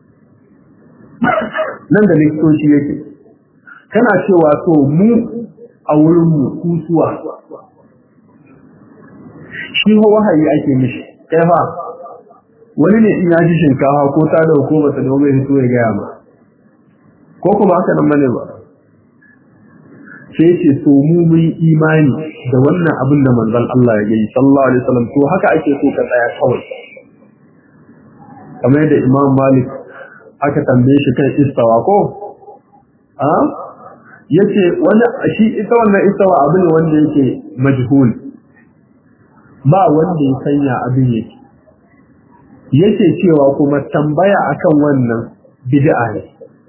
nan da likitoci yake kana cewa to mu a wurinmu kusuwa shi wahayi ake mishi kai fa wani ne in ya ji shinkafa ko ta da ko ba ta da mai hito ya gaya ma ko kuma haka nan bane ba sai ce to mu mun imani da wannan abin da manzon Allah ya yi sallallahu alaihi wasallam to haka ake so ka tsaya kawai kamar yadda Imam Malik aka tambaye shi kan istawa ko a yace wani shi ita wannan istawa abin ne wanda yake majhul ba wanda ya sanya abin yake yake cewa kuma tambaya akan wannan bid'a ne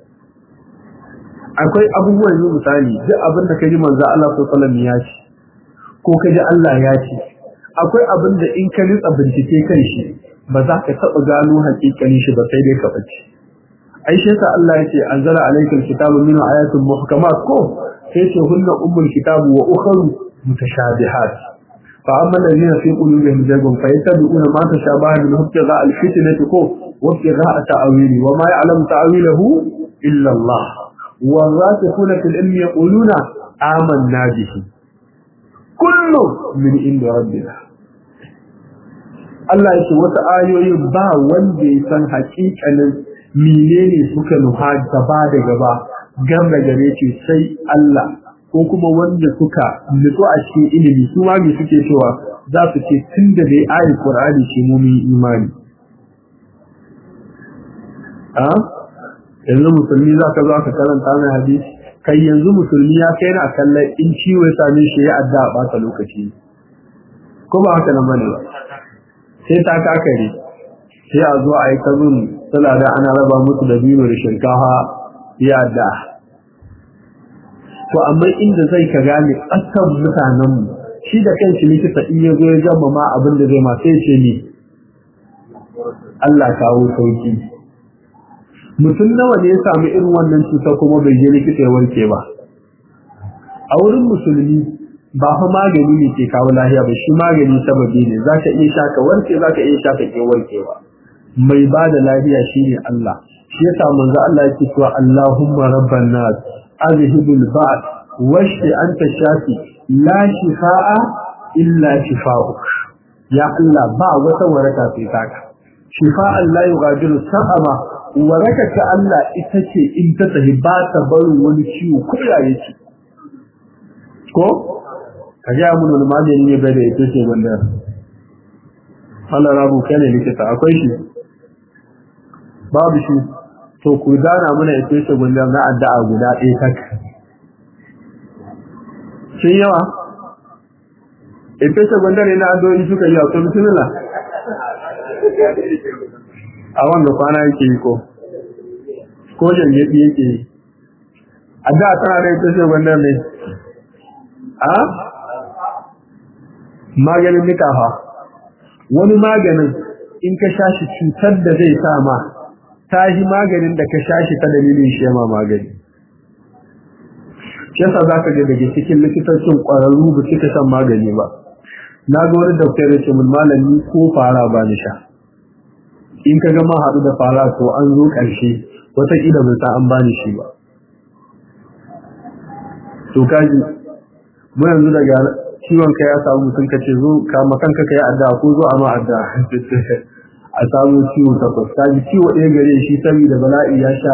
akwai abubuwan yanzu misali duk abin da kaji manzo Allah sallallahu alaihi wasallam ya ce ko kaji Allah ya ce akwai abin da in ka ritsa bincike kan shi ba za ka taba gano hakikanin shi ba sai dai ka bace ai shi yasa Allah yake anzala alaykal kitabu min ayatin muhkamat ko sai ce hunna ummul kitabu wa ukharu mutashabihat fa amma alladhina fi qulubihim zaygun fayattabi'una ma tashabaha min ibtigha al-fitnati ko wa ibtigha ta'wili wa ma ya'lamu ta'wilahu illa Allah والراسخون في العلم يقولون آمنا به كل من عند ربنا Allah yake wata ayoyi ba wanda ya san hakikanin menene suka nuha gaba da gaba gam da gare ce sai Allah ko kuma wanda suka nutsu a cikin ilimi su ma me suke cewa za su ce tun da dai ayi Qur'ani ce mu mun imani a yanzu musulmi za ka zo ka karanta mai hadisi kai yanzu musulmi ya kai na kallon in ciwo ya same shi ya adda a bata lokaci ko ba haka nan bane ba sai ta kakare sai a zo a yi kazun suna da ana raba musu da biyu da shinkafa ya adda to amma inda zai ka gane ƙasar mutanenmu shi da kanshi likita in ya zo ya gama ma abin da zai ma sai ce ni Allah kawo sauki mutum nawa ne ya samu irin wannan cuta kuma bai je likita ya warke ba a wurin musulmi ba fa magani ne ke kawo lahiya ba shi magani sababi ne zaka iya sha ka warke zaka iya sha ka ke warkewa mai ba da lahiya shine Allah shi yasa manzo Allah yake cewa Allahumma rabban nas azhibul ba'd washfi anta shafi la shifaa illa shifaa'uk ya Allah ba wata waraka sai taka shifa'an la yughadiru saqama waraka ta Allah ita ce in ta tafi ba ta barin wani ciwo ko ya yake ko ka ga mun wani magani ne bai da ita ce wanda Allah rabu kai ne likita akwai shi babu shi to ku dana mana ita ce wanda na addu'a guda ɗaya tak shin yawa ita ce wanda ne na addu'o'i suka yi a to bismillah a wanda kwana yake yi ko ko jangaɗi yake yi a da tana da ita ce wanda ne a maganin nikafa wani maganin in ka sha shi cutar da zai sa ma ta yi maganin da ka sha shi ta dalilin shi ma magani yasa za ka ga daga cikin likitocin ƙwararru ba suka shan magani ba na ga wani doktor ya ce mun malami ko fara ba ni sha in ka gama haɗu da fara to an zo ƙarshe wataƙila bai sa an bani shi ba to kaji mu yanzu daga ciwon ka ya samu mutum ka ce zo kama kanka ka yi addu'a ko zo a ma addu'a a samu ciwo takwas kaji ciwo ɗaya gare shi saboda bala'i ya sha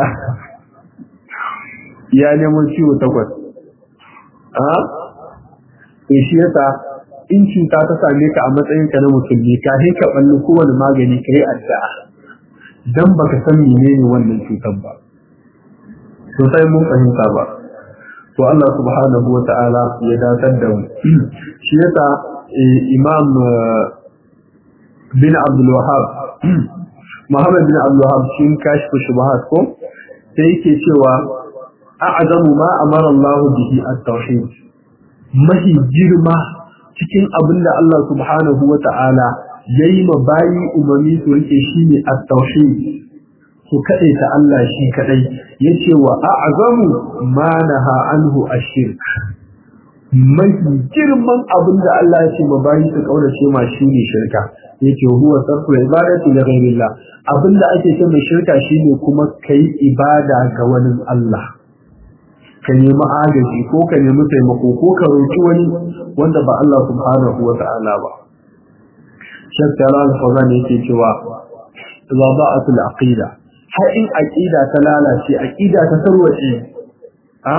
ya neman ciwo takwas a to shi yasa in cuta ta same ka a matsayin ka na musulmi ka sai ka balli kowane magani kai addu'a dan baka san menene wannan cutar ba to sai mun fahimta ba to Allah subhanahu wa ta'ala ya datar da mu shi yasa imam bin Abdul Wahhab Muhammad bin Abdul Wahhab shi kashfu shubuhat ko sai yake cewa a'zamu ma amara Allah bihi at-tauhid mahi girma cikin abinda Allah subhanahu wa ta'ala yayi ma bayi umami su rike shine at-tauhid su kaɗai ta Allah shi kaɗai ya ce wa a'azamu ma naha anhu ashirk mai girman abin da Allah ya ce ma bayi su kaurace ma shi ne shirka ya ce huwa sarfu ibadati li ghairillah abin da ake ce mai shirka shine kuma kai ibada ga wani Allah ka nemi agaji ko ka nemi taimako ko ka roki wani wanda ba Allah subhanahu wa ta'ala ba shakka al-fawzan yake cewa idza ba'at al-aqida har in aƙida ta lalace aƙida ta tarwace a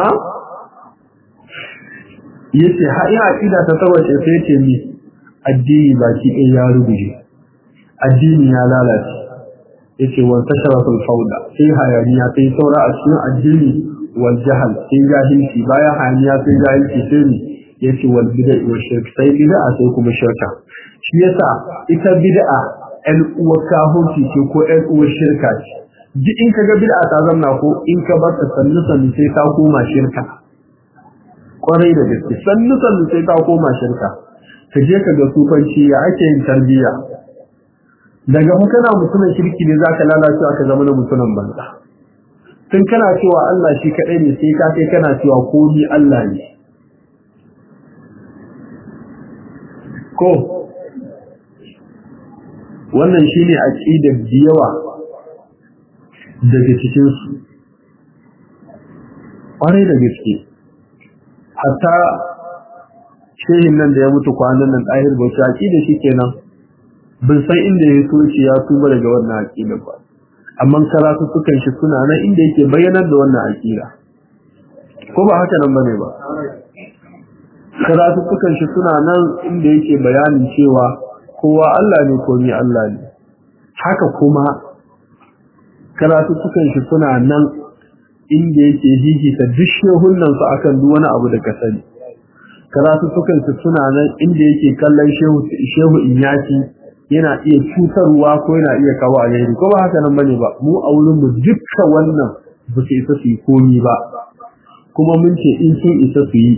yace har in aƙida ta tarwace sai ce mi addini baki ɗaya ya rubuje addini ya lalace yace wa tasharatul fawda sai hayaniya sai saura a cikin addini wal jahal sai jahilci bayan hayaniya sai jahilci sai mi yace wal bid'a wa shirk sai bid'a sai kuma shirka shi yasa ita bid'a ɗan uwar kahunci ce ko ɗan uwar shirka ce duk in ka ga bid'a ta zamna ko in ka bar ta sannu sannu sai ta koma shirka kwarai da gaske sannu sannu sai ta koma shirka ka je ka ga sufanci ya ake yin tarbiyya daga fa kana mutumin kirki ne zaka lalace ka zama na mutumin banza tun kana cewa Allah shi kadai ne sai ka kai kana cewa komi Allah ne ko wannan shine aqidar biyawa daga cikinsu ƙwarai da gaske hatta shehin nan da ya mutu kwanan nan ɗahir bauchi aƙida shi kenan bin san inda ya soci ya tuba daga wannan aƙida ba amma karatu sukan shi suna nan inda yake bayyanar da wannan aƙida ko ba haka nan bane ba karatu sukan shi suna nan inda yake bayanin cewa kowa Allah ne ko ni Allah ne haka kuma karatuttukan shi suna nan inda yake hihita duk shehunan su akan duk wani abu da ka sani karatuttukan shi suna nan inda yake kallon shehu shehu inyaki yana iya cutarwa ko yana iya kawo alheri ko ba haka nan bane ba mu a wurin mu dukkan wannan ba su isa su yi komi ba kuma mun ce in sun isa su yi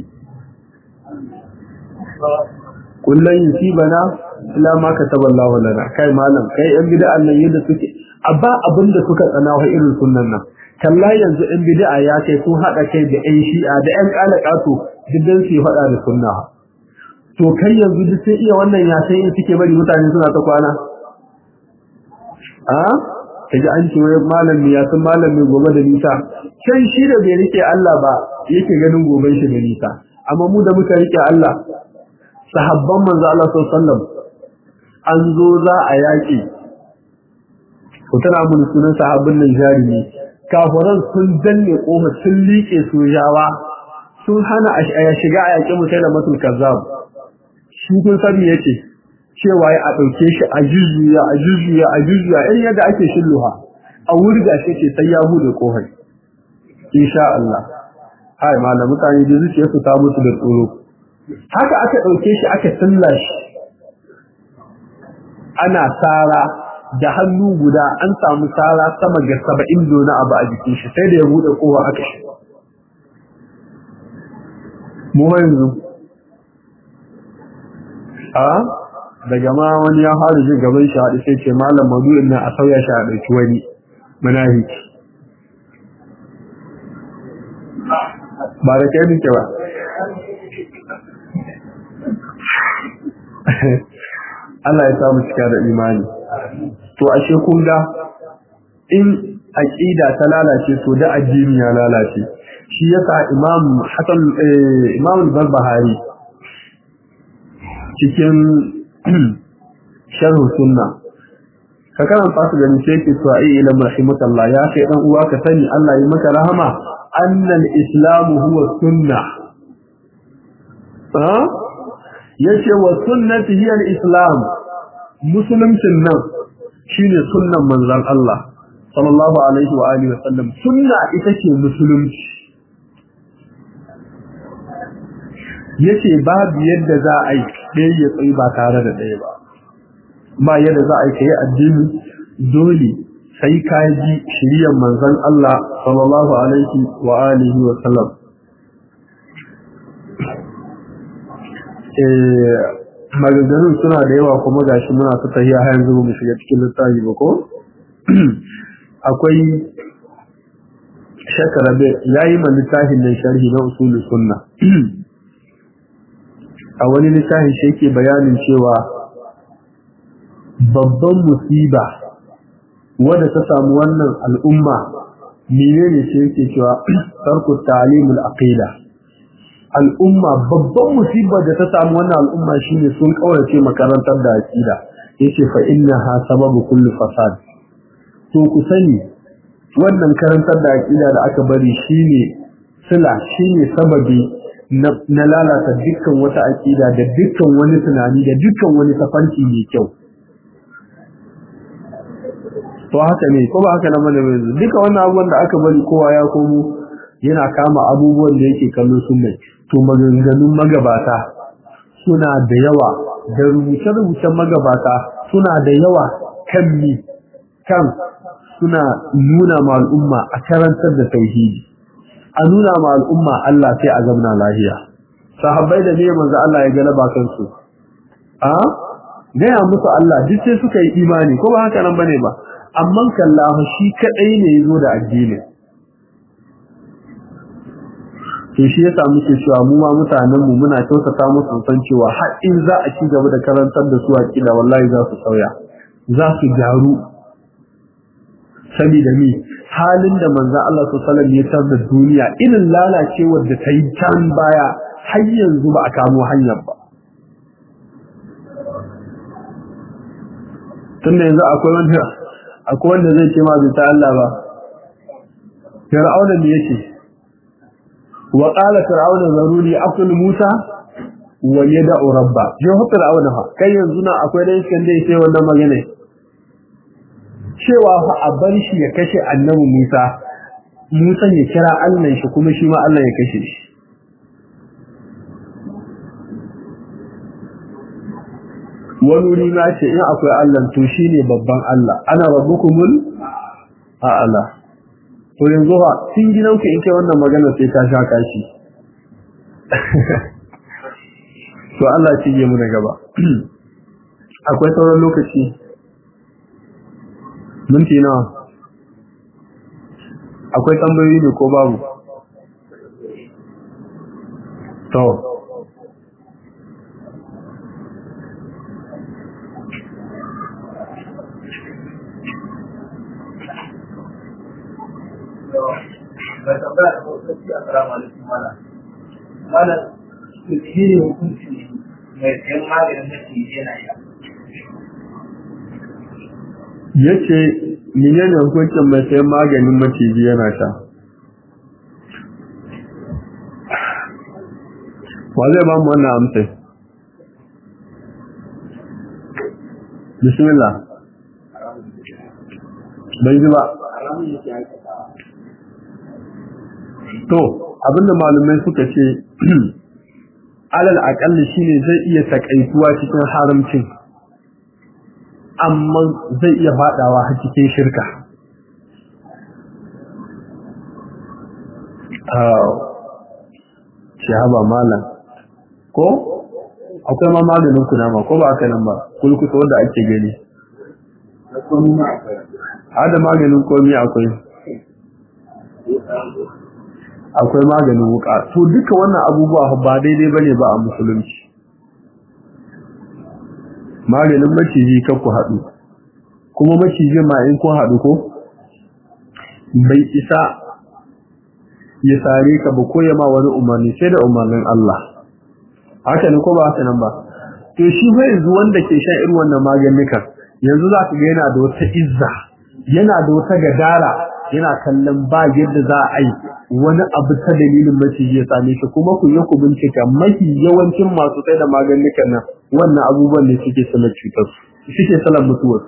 kullun yusibana illa ma kataballahu lana kai malam kai yan bid'a nan yadda suke a ba abin da suka tsana wa irin sunnan nan kalla yanzu ɗan bid'a ya kai sun haɗa kai da ƴan shi'a da ƴan ƙalaƙato duk dan su faɗa da sunna to kai yanzu duk sai iya wannan ya sai in suke bari mutane suna ta kwana a kaji an ce wai malami ya san malami gobe da nisa kai shi da bai rike Allah ba yake ganin goben shi da nisa amma mu da muka rike Allah sahabban manzo Allah sallallahu alaihi wasallam an zo za a yaƙi ku tana mun sunan sahabbin nan jarumi kafiran sun danne kofa sun liƙe sojawa sun hana a shiga a yaƙi mutai da matul kazzab shi kun sani yace cewa ya a ɗauke shi a jujjuya a jujjuya a jujjuya irin yadda ake shilluha a wurga shi ce sai ya bude kofar insha Allah hai malam mutane da zuciya su ta musu da tsoro haka aka ɗauke shi aka tilla shi ana tsara da hannu guda an samu tsara sama ga saba'in dona abu a jikin shi sai da ya bude kowa aka shi mu yanzu a daga ma wani ya fara jin gaban shi haɗu sai ce malam madu'in nan a sauya shi a ɗauki wani munafiki ba da kai nake ba Allah ya samu cika da imani to ashe kun ga in aqida ta lalace to da addini ya lalace shi yasa imam hasan imam al-barbahari cikin sharh sunna ka kana fasu ganin sai ke to ai ila rahimakallah ya kai dan uwa ka sani Allah ya maka rahama annal islamu huwa sunna ha yace wa sunnati hiya al-islam musuluncin nan shine sunnan manzon Allah sallallahu alaihi wa alihi wa sallam sunna ita ce musulunci yace babu yadda za a yi ɗaya ya tsayi ba tare da ɗaya ba ba yadda za a yi kai addini dole sai ka ji shiriyar manzon Allah sallallahu alaihi wa alihi wa sallam eh maganganun suna da yawa kuma gashi muna ta tahiya har yanzu mu shiga cikin littafi ba ko akwai shakarabe yayi ma littafin nan sharhi na usulul sunna a wani littafin shi yake bayanin cewa babban musiba wadda ta samu wannan al'umma menene shi yake cewa tarku ta'limul aqida al'umma babban musibar da ta samu wannan al'umma shine sun kaurace makarantar da aqida yace fa innaha sababu kulli fasad to ku sani wannan karantar da aqida da aka bari shine sila shine sababi na lalata dukkan wata aqida da dukkan wani tunani da dukkan wani tafanci mai kyau to haka ne ko ba haka na mana yanzu duka wannan abubuwan da aka bari kowa ya komo yana kama abubuwan da yake kallo sunna to maganganun magabata suna da yawa da rubuce-rubucen magabata suna da yawa kan mi kan suna nuna ma al'umma a karantar da tauhidi a nuna ma al'umma Allah sai a zamna lahiya sahabbai da ne manzo Allah ya galaba kansu a gaya musu Allah duk sai suka yi imani ko ba haka nan bane ba amma kallahu shi kadai ne yazo da addini to shi yasa muke cewa mu ma mutanen mu muna kyautata musu san cewa har in za a ci gaba da karantar da su aqida wallahi za su sauya za su gyaru saboda mi halin da manzon Allah sallallahu alaihi wasallam ya da duniya irin lalacewar da ta yi can baya har yanzu ba a kamo hanyar ba tunda yanzu akwai wanda akwai wanda zai ce ma bai ta Allah ba Fir'auna ne yake wa qala fir'auna zaruni aqul Musa wa yad'u rabba je ho fir'auna fa kai yanzu na akwai dan iskan da yake wannan magana cewa fa a bar shi ya kashe annabi Musa Musa ya kira Allah shi kuma shi ma Allah ya kashe shi wani wuri ma ce in akwai Allah to shi ne babban Allah ana rabbukumul a'ala to yanzu ha kin gidan ku in kai wannan magana sai ka sha kashi to Allah ya cije mu na gaba akwai sauran lokaci minti nawa akwai tambayoyi ne ko babu to ga tambaya da sauƙaƙi a salamu alaikum mala mala shi ne hukunci mai sayan maganin na ke yana sha yace menene hukuncin mai sayan maganin maciji yana sha wa zai ba mu wannan amsa bismillah bai ji ba haramun yake aikatawa to abinda malumai suka ce alal akalli shine zai iya takaituwa cikin haramcin amma zai iya fadawa har cikin shirka ce haba malam ko akwai ma maganin kunama ko ba aka nan ba kulkuta wanda ake gani na komi ma akwai hada maganin komi akwai akwai maganin wuka to duka wannan abubuwa ba daidai bane ba a musulunci maganin maciji kan ku haɗu kuma maciji ma in kun haɗu ko bai isa ya sare ka ba ko ya ma wani umarni sai da umarnin Allah haka ne ko ba haka nan ba to shi fa yanzu wanda ke shan irin wannan maganin yanzu za ka ga yana da wata izza yana da wata gadara yana kallon ba yadda za a yi wani abu ta dalilin maciji ya same shi kuma ku yi ku bincika mafi yawancin masu sai da maganin nan wannan abubuwan ne suke sanar cutar su suke sanar mutuwar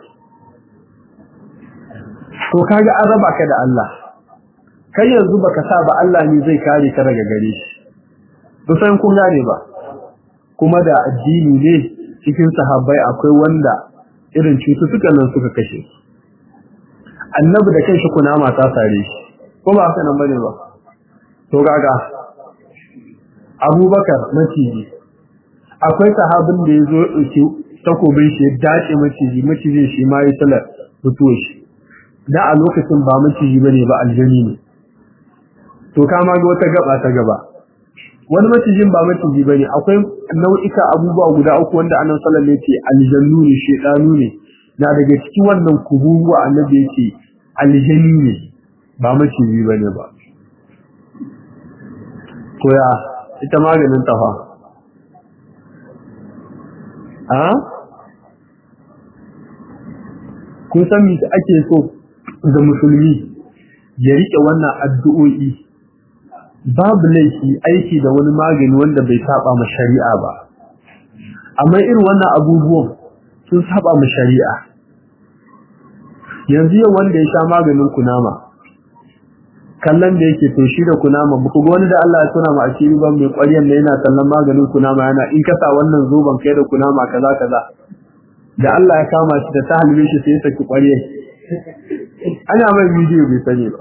to kaga an raba ka da Allah kai yanzu baka sa ba Allah ne zai kare ka daga gare shi kusan kun gane ba kuma da addini ne cikin sahabbai akwai wanda irin cututtukan nan suka kashe annabi da kanshi kunama ta sare shi ko ba haka nan bane ba to kaga Abubakar maciji akwai sahabin da yazo dauki takobin shi ya dace maciji macijin shi ma ya salar mutuwa shi da a lokacin ba maciji bane ba aljani ne to kama ga wata gaba ta gaba wani macijin ba maciji bane akwai nau'ika abubuwa guda uku wanda annabi sallallahu alaihi wasallam yace aljannu ne shedanu ne na daga cikin wannan kubuwa annabi yace aljanni ne ba maciji bane ba to ya ita maganin tafa a kun san me ake so ga musulmi ya rike wannan addu'o'i babu laifi aiki da wani magani wanda bai saba ma shari'a ba amma irin wannan abubuwan sun saba ma shari'a yanzu yau wanda ya sha maganin kunama kallon da yake to shi da kunama ba ku ga wani da Allah ya tuna ma asiri ba mai ƙwaryan da yana kallon maganin kunama yana in ka sa wannan zoban kai da kunama kaza kaza da Allah ya kama shi da ta halbe shi sai ya saki ƙwaryan ana mai bidiyo bai sani ba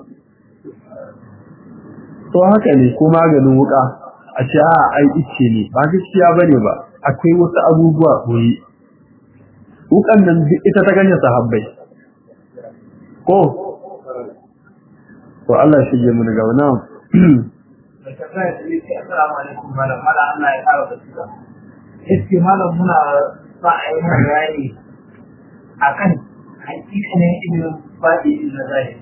to haka ne ko maganin wuka a ce a ai ice ne ba gaskiya bane ba akwai wasu abubuwa koyi wukan nan ita ta ganye sahabbai ko to Allah shi ya mun ga wannan Iski malam muna sa a yi mana bayani a kan hakikanin ilimin faɗi na zahiri.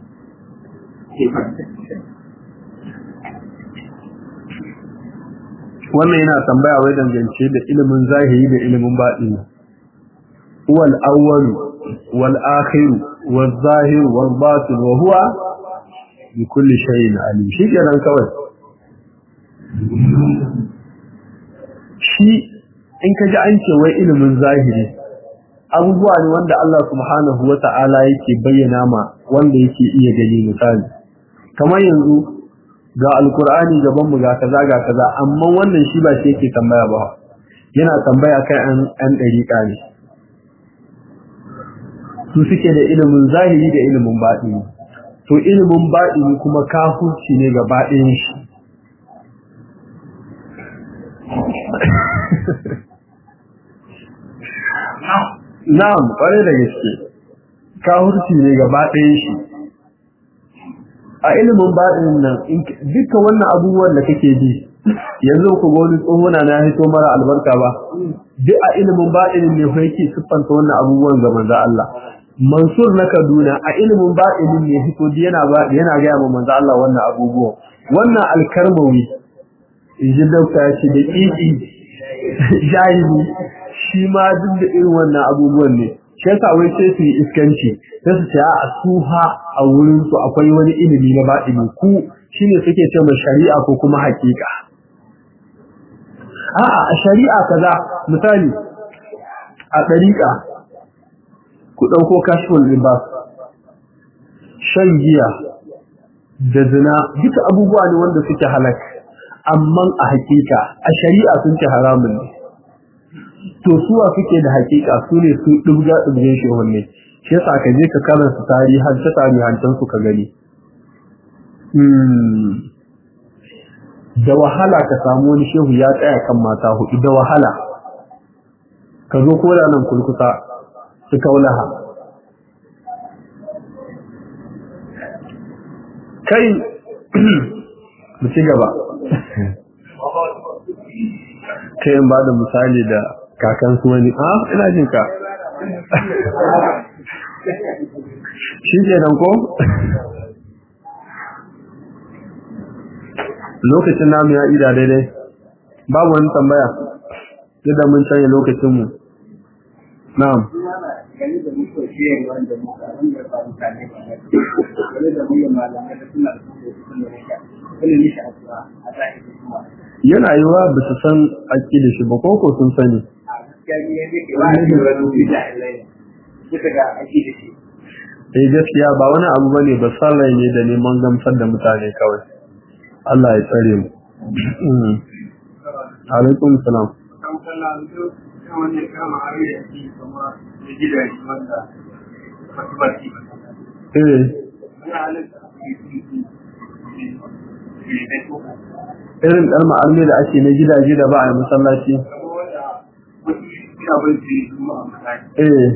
wannan yana tambaya wai dangance da ilimin zahiri da ilimin baɗini wal awwal wal akhir wal zahir wal batin wa huwa bi kulli shay'in alim shi kenan kawai shi in ka ji an ce wai ilimin zahiri abubuwa ne wanda Allah subhanahu wa ta'ala yake bayyana ma wanda yake iya gani misali kamar yanzu ga alkur'ani gaban mu ga kaza ga kaza amma wannan shi ba shi yake tambaya ba yana tambaya kai an an dariƙa ne su suke da ilimin zahiri da ilimin baɗini to ilimin baɗini kuma kafurci ne ga baɗin shi na'am kwarai da gaske kafurci ne ga baɗin shi a ilimin baɗin nan dukkan wannan abubuwan da kake ji yanzu ku ga wani tsohona na hito mara albarka ba duk a ilimin baɗinin ne ko yake siffanta wannan abubuwan ga manzo Allah Mansur na Kaduna a ilimin baɗinin ne hito yana ba yana ga ma manzo Allah wannan abubuwan wannan alkarmawi inji dauka ya ce da kiki jahili shi ma duk da irin wannan abubuwan ne shi yasa wai sai su yi iskanci sai su ce a suha a wurin su akwai wani ilimi na baɗini ku shine suke ce ma shari'a ko kuma hakika a'a a shari'a kaza misali a ɗariƙa ku ɗauko kashful libas shan giya da zina duka abubuwa ne wanda suke halak amma a hakika a shari'a sun ce haramun ne to suwa suke da hakika su ne su dubga dubgen shi wanne shi yasa ka je ka karanta tarihan ta tarihancan su ka gani da wahala ka samu wani shehu ya tsaya kan mata hudu da wahala ka zo ko da nan kulkuta su kaulaha kai mu ci gaba kai in ba da misali da kakansu wani a ina jin ka shi ke nan ko lokacin namu ya ida daidai babu wani tambaya yadda mun canye lokacinmu na'am gani da muka shiye wanda muka wanda ba mutane ba ne gani da mu malamai da suna da suna da wani nishi a zuwa a zahiri kuma yana yiwa ba su san aƙida shi ba koko sun sani a gaskiya ne yake ke wani da wani bida ilai bisa ga aiki da shi eh gaskiya ba wani abu bane ba sallah ne da neman gamsar da mutane kawai Allah ya tsare mu alaikum salam kan kalla duk kan wani kama hari da shi kuma da gidaje wanda masu barci ba eh ana halitta a cikin irin kalma arme da ake na gidaje da ba a yi masallaci eh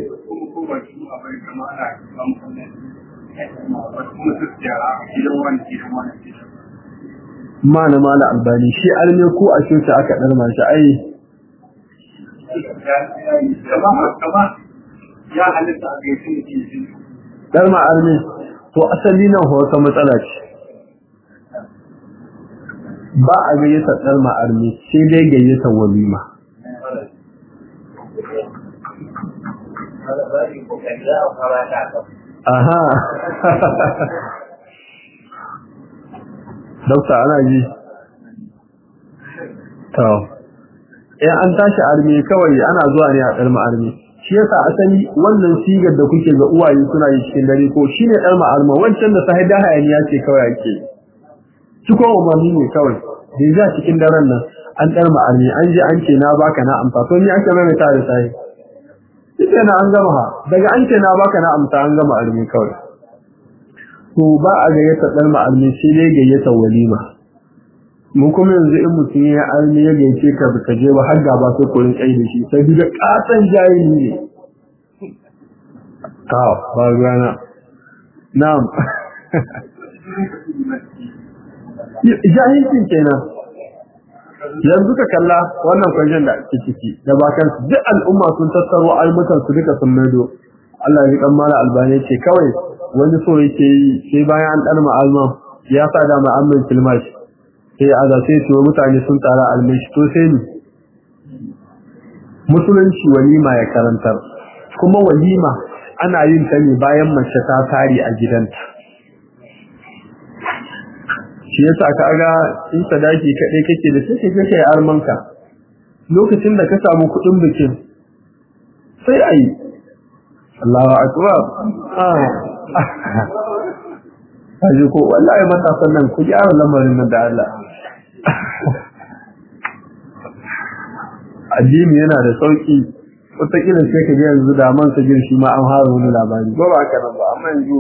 ma na mala albani shi arme ko a coci aka ɗarma shi ai ya halitta a gaisu da ke ɗarma arme to asali nan wata matsala ce ba a gayyata ɗarma arme sai dai gayyata walima aha Dokta ana ji to in an tashi arme kawai ana zuwa ne a ɗarma arme shi yasa asali wannan sigar da kuke ga uwaye suna yi cikin dare ko shine ɗarma arme wancan da sahida hayaniya ce kawai ake ciko umarni ne kawai da za cikin daren nan an ɗarma arme an ji an ce na baka na amsa to ni ake mai ta da sai ita na an gama ha daga an ce na baka na amsa an gama arme kawai to ba a gayyata ɗarma arme sai dai gayyata walima mu kuma yanzu in mutum ya armi ya gaice ka baka je ba har gaba sai kurin kai da shi sai da katon jahili ne ta ba ruwana na'am jahilcin kenan yanzu ka kalla wannan kwajen da ake ciki da bakan su duk al'umma sun tattaro almutan su duka sun maido Allah ya kan mala albani ce kawai wani so yake yi sai bayan an ɗan ma'alma ya sa da ma'amin filmashi sai a zace su mutane sun tara almishi to sai ni musulunci walima ya karantar kuma walima ana yin ta ne bayan mace ta tare a gidanta shi yasa ka ga in sadaki kaɗai kake da sai kake kai armanka lokacin da ka samu kuɗin bikin sai a yi Allahu akbar ah Kaji ko wallahi matasan nan ku gyara lamarin nan da Allah addini yana da sauki wataƙila sai ka ji yanzu da man sa shi ma an fara wani labari ko ba haka nan ba amma yanzu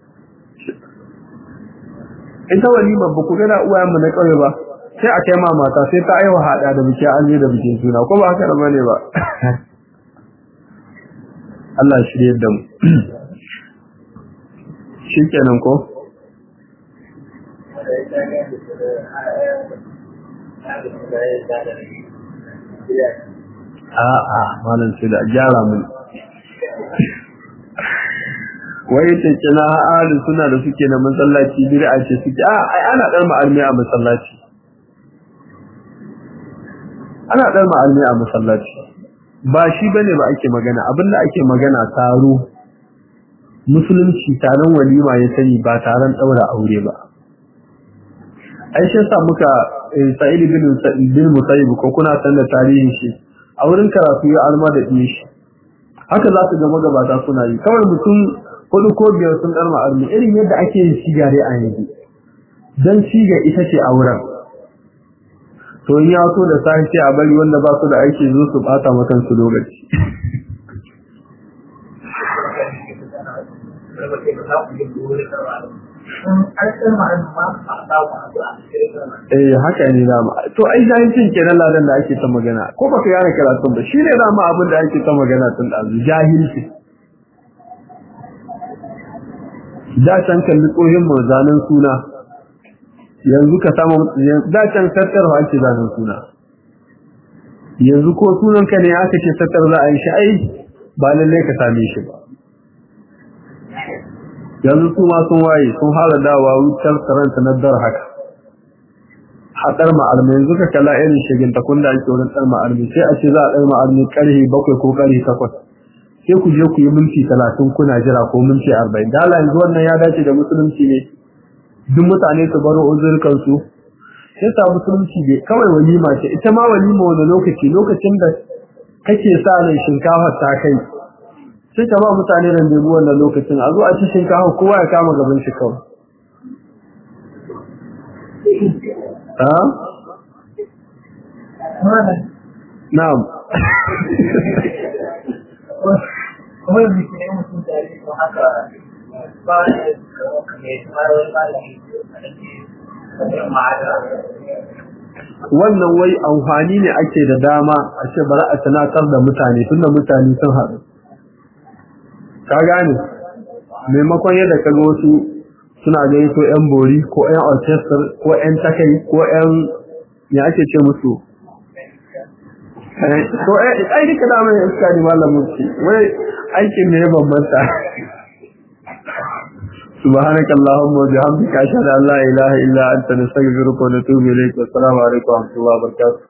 ita walima ba ku gana uwayenmu na ƙauye ba sai a kai ma mata sai ta aiwa haɗa da biki an da bikin suna ko ba haka nan bane ba Allah shirye da mu shikenan ko A'a, malam sai da gyara mun. Wai ce kina ahli suna da suke na masallaci bid'a ce suke a ai ana dar ma'almi a masallaci. Ana dar ma'almi a masallaci. Ba shi bane ba ake magana, abinda ake magana taro. Musulunci taron walima ya sani ba taron daura aure ba. Aisha sa muka Sa'id bin bin Musayyib ko kuna san da tarihin shi a wurin karatu ya alma da ɗin shi haka za su ga magabata suna yi kawai mutum hudu ko biyar sun ɗarma armi irin yadda ake yin siga dai a yanzu don siga ita ce a wurin to in ya so da sahi sai a bari wanda ba su da aiki zo su bata makan su lokaci eh haka ne dama to ai jahilcin kenan ladan da ake ta magana ko baka yana karatun ba shine dama abin da ake ta magana tun da jahilci da can kalli tsohin mu zanen suna yanzu ka samu da can tattarwa ake zanen suna yanzu ko sunan ka ne aka ce tattar za a yi shi ai ba lalle ka same shi ba yanzu su ma sun waye sun fara dawa wutar karanta na dar haka haɗar ma'almi yanzu ka kalla irin shigin takun da ake wurin ɗar ma'almi sai a ce za a ɗar ma'almi ƙarfe bakwai ko ƙarfe takwas sai ku je ku yi minti talatin kuna jira ko minti arba'in da yanzu wannan ya dace da musulunci ne duk mutane su baro uzurkan su sai sa musulunci ne kawai walima ce ita ma walima wani lokaci lokacin da kake sa ran shinkafa ta kai sai ka ba mutane randebu wannan lokacin a zo a ci shinkafa kowa ya kama gaban shi kawai ha na'am kuma yanzu ke yin mutum da yake haka ba wani ne ba wani malami wannan wai amfani ne ake da dama a ce bari a tunatar da mutane tunda mutane sun haɗu ka gane maimakon yadda ka ga wasu suna gani ko yan bori ko yan orchestra ko yan takai ko yan ya ake ce musu ko ai duka da mai iska ne malamin ce wai aikin ne ya bambanta سبحانك اللهم وبحمدك أشهد أن لا إله إلا أنت نستغفرك ونتوب إليك والسلام عليكم ورحمة الله وبركاته